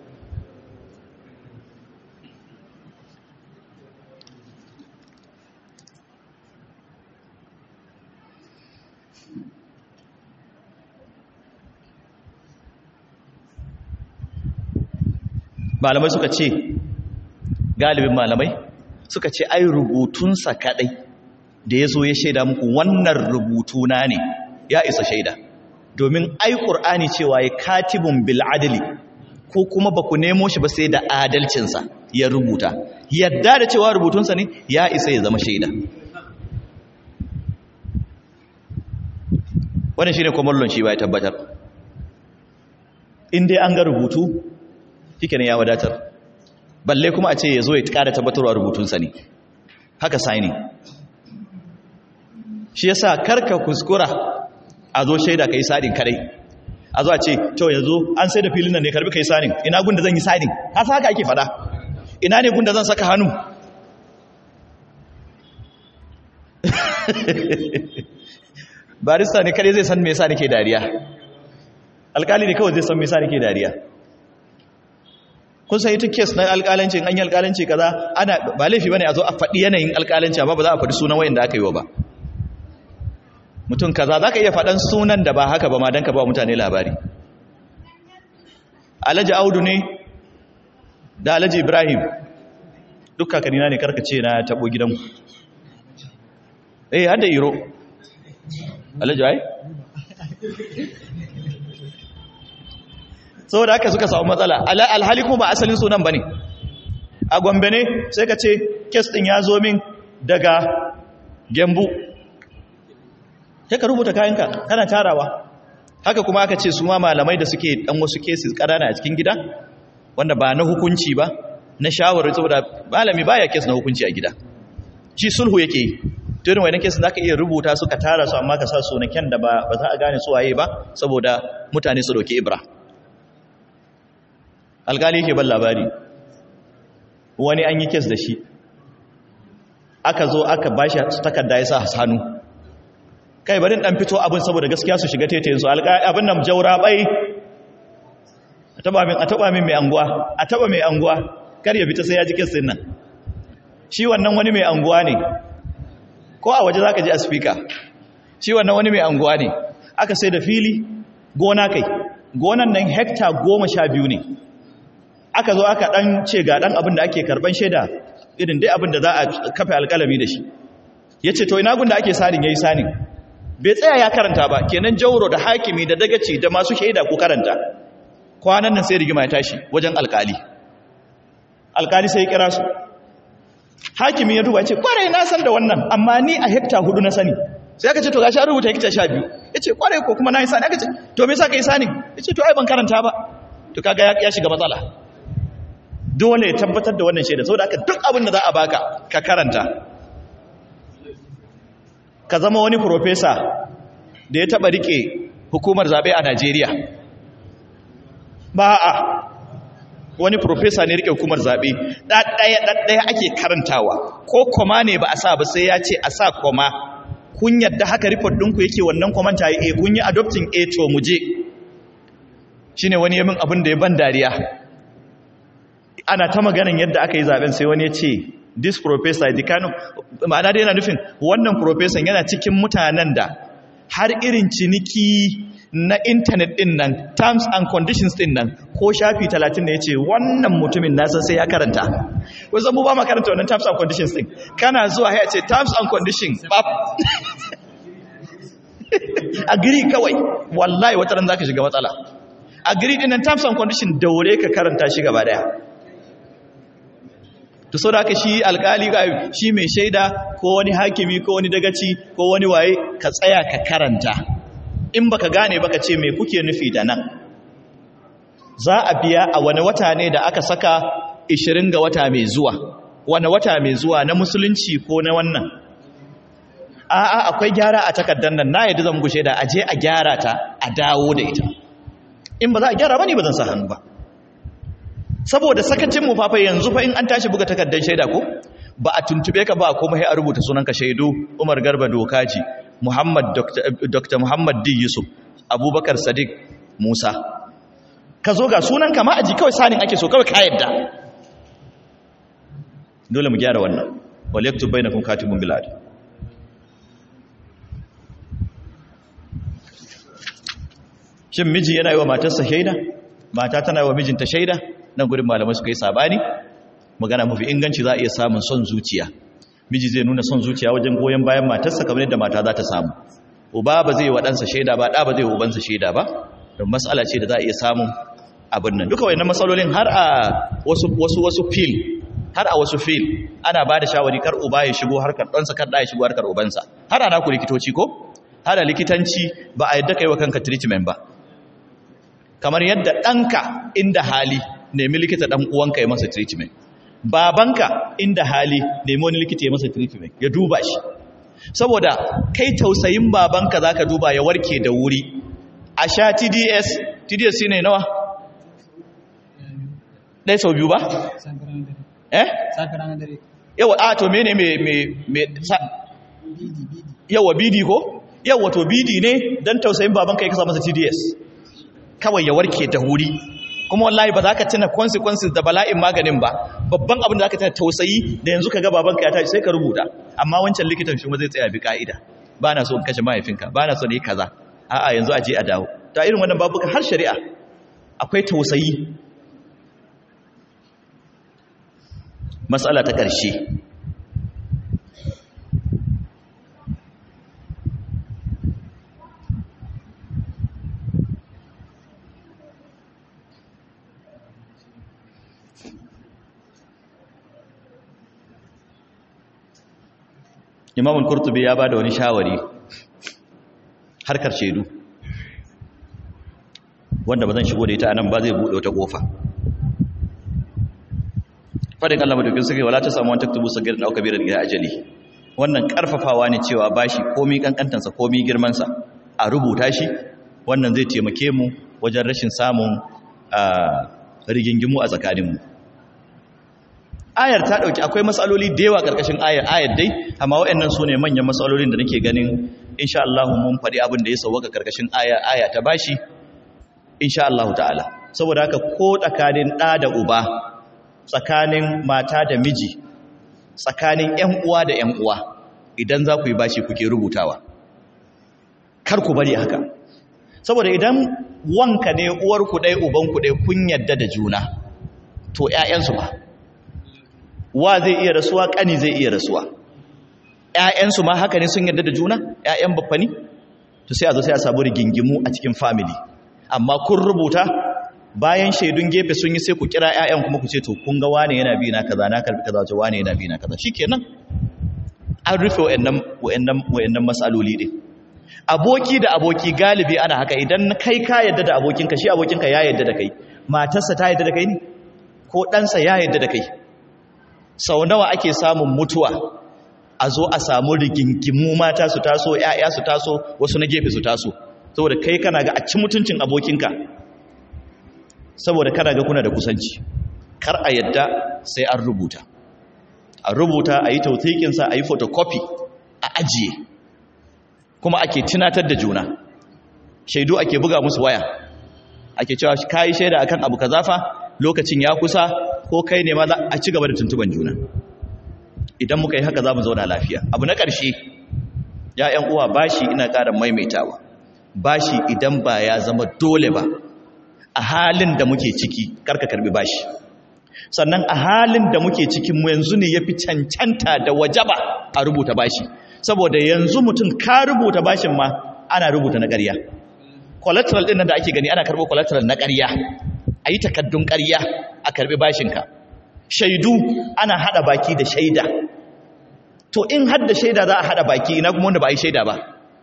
malamai suka ce galibin malamai suka ce ai rubutunsa kadai da ya zo ya shaida muku wannan rubutuna ne ya isa shaida domin ai ƙur'ani cewa ya katibun bil adali ko kuma ba ku nemo shi ba sai da adalcinsa ya rubuta yadda da cewa rubutunsa ne ya isa ya zama shaida wannan shi ne kwamallon shi ba ya tabbatar in dai an ga rubutu shike ne ya wadatar balle kuma a ce ya zo ya ƙara tabbatarwa rubutunsa ne haka signing shi yasa karka kuskura a zo shaida kai sadin kadai a zo a ce to yanzu an sai da filin nan ne karbi kai sadin ina gunda zan yi sadin ka sa haka ake fada ina ne gunda zan saka hannu barista ne kadai zai san me yasa nake dariya alkali ne kawai zai san me yasa nake dariya kun san ita kes na alkalanci an yi alkalanci kaza ana ba laifi bane a zo a faɗi yanayin alkalanci amma ba za a faɗi sunan wayan da aka yi wa ba mutum kaza za ka iya faɗan sunan da ba haka ba ma don ka ba mutane labari alhaji audu ne da alhaji ibrahim duk kakanina ne karkace na taɓo gidanku eh hada iro alhaji ai saboda haka suka samu matsala alhali kuma ba asalin sunan ba ne a gombe ne sai ka ce kes ɗin ya zo min daga gembu sai ka rubuta kayanka kana tarawa haka kuma aka ce su ma malamai da suke dan wasu cases ƙanana a cikin gida wanda ba na hukunci ba na shawarar saboda malami baya kes na hukunci a gida shi sulhu yake yi to irin wannan cases zaka iya rubuta su ka tara su amma ka sa su na kyan da ba za a gane su waye ba saboda mutane su dauki ibra alkali yake ban labari wani an yi kes da shi aka zo aka bashi takarda ya sa hannu kai barin dan fito abin saboda gaskiya su shiga tetayen su abin nan jaura bai a taba min a taba min mai anguwa a taba mai anguwa kar ya fita sai ya ji kissin nan shi wannan wani mai anguwa ne ko a waje zaka ji a speaker shi wannan wani mai anguwa ne aka sai da fili gona kai gonan nan hekta goma sha biyu ne aka zo aka dan ce ga dan abin da ake karban shaida irin dai abin da za a kafe alkalami da shi ya ce to ina gun da ake sanin ya yi sanin bai tsaya ya karanta ba kenan jauro da hakimi da dagaci da masu shaida ko karanta kwanan nan sai rigima ya tashi wajen alkali alkali sai ya kira su hakimi ya duba ya ce kwarai na san da wannan amma ni a hekta hudu na sani sai aka ce to gashi an rubuta hekta sha biyu ya ce kwarai ko kuma na yi sani aka ce to me sa ka yi sanin ya ce to ai ban karanta ba to kaga ya shiga matsala dole ya tabbatar da wannan shaida saboda aka duk abin da za a baka ka karanta ka zama wani profesa da ya taba rike hukumar zabe a Najeriya ba a wani profesa ne rike hukumar zabe ɗaɗɗaya ɗaɗɗaya ake karantawa ko koma ne ba a sa ba sai ya ce a sa koma kun yadda haka report ɗinku yake wannan komanta ya kun yi adopting a to muje shine wani yamin abin da ya ban dariya ana ta maganin yadda aka yi zaben sai wani ya ce this professor the kind of ma'ana dai yana nufin wannan professor yana cikin mutanen da har irin ciniki na intanet din nan terms and conditions din nan ko shafi 30 ne yace wannan mutumin na san sai ya karanta ko zan mu ba ma karanta wannan terms and conditions din kana zuwa ya ce terms and conditions bab agree kawai wallahi wata ran zaka shiga matsala agree din nan terms and conditions daure ka karanta shi gaba daya to so da haka shi alkali shi mai shaida ko wani hakimi ko wani dagaci ko wani waye ka tsaya ka karanta in baka gane baka ce me kuke nufi da nan za a biya a wani wata ne da aka saka 20 ga wata mai zuwa wani wata mai zuwa na musulunci ko na wannan a'a akwai gyara a takardar nan na yadda zan gushe da aje a gyara ta a dawo da ita in ba za a gyara ba ne ba zan sa hannu ba saboda sakacin mu fafa yanzu fa in an tashi buga takardar shaida ko ba a tuntube ka ba kuma sai a rubuta sunanka shaidu Umar Garba Dokaji Muhammad Dr. Muhammad D Yusuf abubakar sadiq musa ka zo ga sunan kama aji kawai sanin ake so kawai ka yadda dole mu gyara wannan wal yaktub bainakum katibun bil adl shin miji yana yi wa matarsa shaida mata tana yi wa mijinta shaida nan gurin malamai suka yi sabani magana mafi inganci za a iya samun son zuciya miji zai nuna son zuciya wajen goyon bayan matarsa kamar yadda mata za ta samu uba ba zai wa ɗansa shaida ba ɗa ba zai wa ubansa shaida ba don matsala ce da za a iya samun abin nan duka wayannan matsalolin har a wasu wasu wasu fil har a wasu fil ana ba da shawari kar uba ya shigo harkar ɗansa kar ɗa ya shigo harkar ubansa har a naku likitoci ko har a likitanci ba a yadda kai wa kanka treatment ba kamar yadda ɗanka inda hali nemi likita ɗan uwanka ya masa treatment babanka inda hali nemi wani likita ya masa treatment ya duba shi saboda kai tausayin babanka zaka duba ya warke da wuri a sha TDS TDS shine nawa ɗaya sau biyu ba eh yawa a to mene me me me yawa bidi ko yawa to bidi ne dan tausayin babanka ya kasa masa TDS kawai ya warke da wuri kuma wallahi ba za ka tuna consequences da bala'in maganin ba babban abin da za ka tuna tausayi da yanzu ka ga babanka ya tashi sai ka rubuta amma wancan likitan shi zai tsaya bi ka'ida ba na so in kashe mahaifinka ba na so ne kaza a'a yanzu a je a dawo ta irin wannan babuka har shari'a akwai tausayi matsala ta ƙarshe imamul kurtubi ya ba da wani shawari harkar shaidu wanda ba zan shigo da ita anan ba zai buɗe wata ƙofa fadin Allah madaukin suke wala ta samu wani taktubu sagir da kabirar ga ajali wannan karfafawa ne cewa bashi komi kankantansa komi girmansa a rubuta shi wannan zai taimake mu wajen rashin samun rigingimu a tsakaninmu ayar ta dauki akwai matsaloli da yawa karkashin ayar ayar dai amma waɗannan su ne manyan matsalolin da nake ganin insha Allah mun faɗi abin da ya sauwaka karkashin aya aya ta bashi insha Allah ta'ala saboda haka ko tsakanin ɗa da uba tsakanin mata da miji tsakanin ƴan uwa da ƴan uwa idan za ku yi bashi kuke rubutawa kar ku bari haka saboda idan wanka ne uwarku ɗaya ubanku ɗaya kun yadda da juna to ƴaƴansu ba wa zai iya rasuwa ƙani zai iya rasuwa ‘ya'yansu ma haka ne sun yarda da juna ‘ya'yan baffani to sai a zo sai a samu rigingimu a cikin family amma kun rubuta bayan shaidun gefe sun yi sai ku kira ‘ya'yan kuma ku ce to kun ga wane yana bi na kaza na karbi kaza to wane yana bi na kaza shikenan an rufe wa'annan matsaloli ɗin aboki da aboki galibi ana haka idan kai ka yadda da abokinka shi abokinka ya yadda da kai matarsa ta yadda da kai ne ko ɗansa ya yadda da kai sau nawa ake samun mutuwa a zo a samu rigingimu mata su taso ‘ya'ya su taso wasu na gefe su taso saboda kai kana ga a ci mutuncin abokinka saboda kana ga kuna da kusanci kar a yadda sai an rubuta a rubuta a yi tautikinsa a yi photocopy a ajiye kuma ake tunatar da juna shaidu ake buga musu waya ake cewa ka yi shaida akan abu ka zafa lokacin ya kusa ko kai ne ma za a ci gaba da tuntuban juna idan muka yi haka za mu zauna lafiya abu na ƙarshe ya'yan uwa bashi ina ƙara maimaitawa bashi idan ba ya zama dole ba a halin da muke ciki karka karbi bashi sannan a halin da muke cikin mu yanzu ne yafi cancanta da wajaba a rubuta bashi saboda yanzu mutum ka rubuta bashin ma ana rubuta na ƙarya collateral ɗin nan da ake gani ana karɓo collateral na ƙarya a yi takaddun ƙarya a karɓi bashinka shaidu ana haɗa baki da shaida to in hadda shaida za a haɗa baki ina kuma wanda ba a yi shaida ba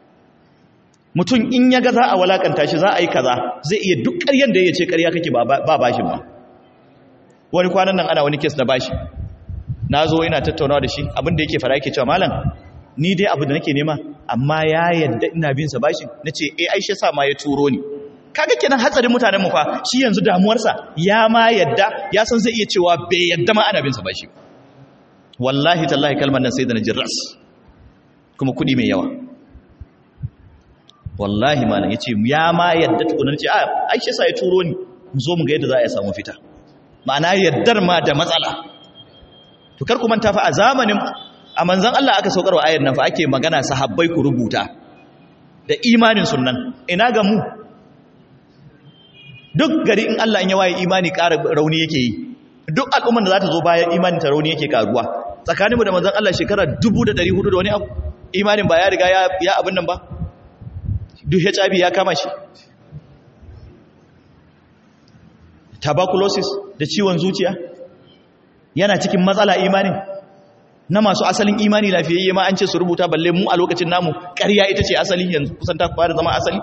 mutum in ya ga za a walakanta shi za a yi kaza zai iya duk ƙaryan da ya ce ƙarya kake ba bashin ba wani kwanan nan ana wani kes na bashi na zo ina tattaunawa da shi abinda yake fara yake cewa malam ni dai abu da nake nema amma ya yadda ina bin sa bashin nace eh Aisha sa ma ya turo ni kaga kenan hatsarin mutanen mu fa shi yanzu damuwarsa ya ma yadda ya san zai iya cewa bai yadda ma ana bin sa bashi wallahi tallahi kalmar nan sai da na ras kuma kudi mai yawa wallahi malam yace ya ma yadda tukunan ce a aisha sai ya turo ni mu zo mu ga yadda za a samu fita ma'ana yaddar ma da matsala to kar ku manta fa a zamanin a manzon Allah aka saukarwa ayar nan fa ake magana sahabbai ku rubuta da imanin sunnan ina ga mu duk gari in Allah in ya waye imani ƙara rauni yake yi duk al'umman da za ta zo bayan imanin ta rauni yake karuwa tsakaninmu da manzon Allah shekara 1400 da wani abu imanin ba ya riga ya abin nan ba duk HIV ya kama shi tuberculosis da ciwon zuciya yana cikin matsala imanin na masu asalin imani lafiyayye ma an ce su rubuta balle mu a lokacin namu ƙarya ita ce asali yanzu kusan ta fara zama asali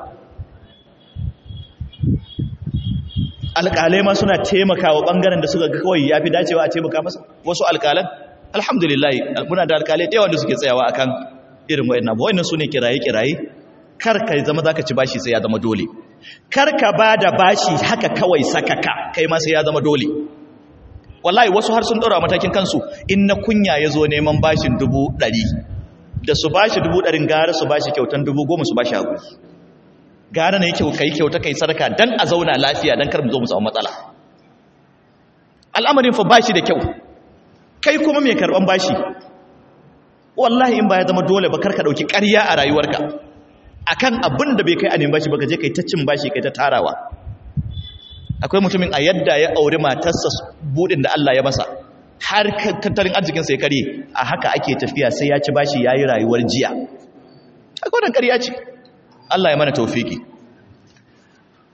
alƙalai ma suna taimakawa ɓangaren da suka ga kawai ya fi dacewa a taimaka masa wasu alƙalan alhamdulillah muna da alƙalai da yawan da suke tsayawa akan irin wa'in abu wa'in su ne kiraye-kiraye kar ka zama za ka ci bashi sai ya zama dole kar ka ba da bashi haka kawai sakaka kai ma sai ya zama dole wallahi wasu har sun ɗora matakin kansu in na kunya ya zo neman bashin dubu ɗari da su bashi dubu ɗarin gara su bashi kyautan dubu goma su bashi hagu gara na yi kyau kai kyauta kai sadaka dan a zauna lafiya dan kar mu zo mu samu matsala al'amarin fa bashi da kyau kai kuma mai karban bashi wallahi in ba ya zama dole ba kar ka dauki ƙarya a rayuwarka akan abin da bai kai a neman bashi ba ka je kai ta cin bashi kai ta tarawa akwai mutumin a yadda ya aure matarsa budin da Allah ya masa har tattalin arzikin sai kare a haka ake tafiya sai ya ci bashi yayi rayuwar jiya akwai wannan ƙarya ce Allah ya mana taufiki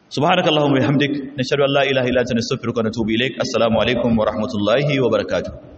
subhanakallahumma wa bihamdik nashhadu an la ilaha illa anta nastaghfiruka wa natubu ilaik assalamu alaikum wa rahmatullahi wa barakatuh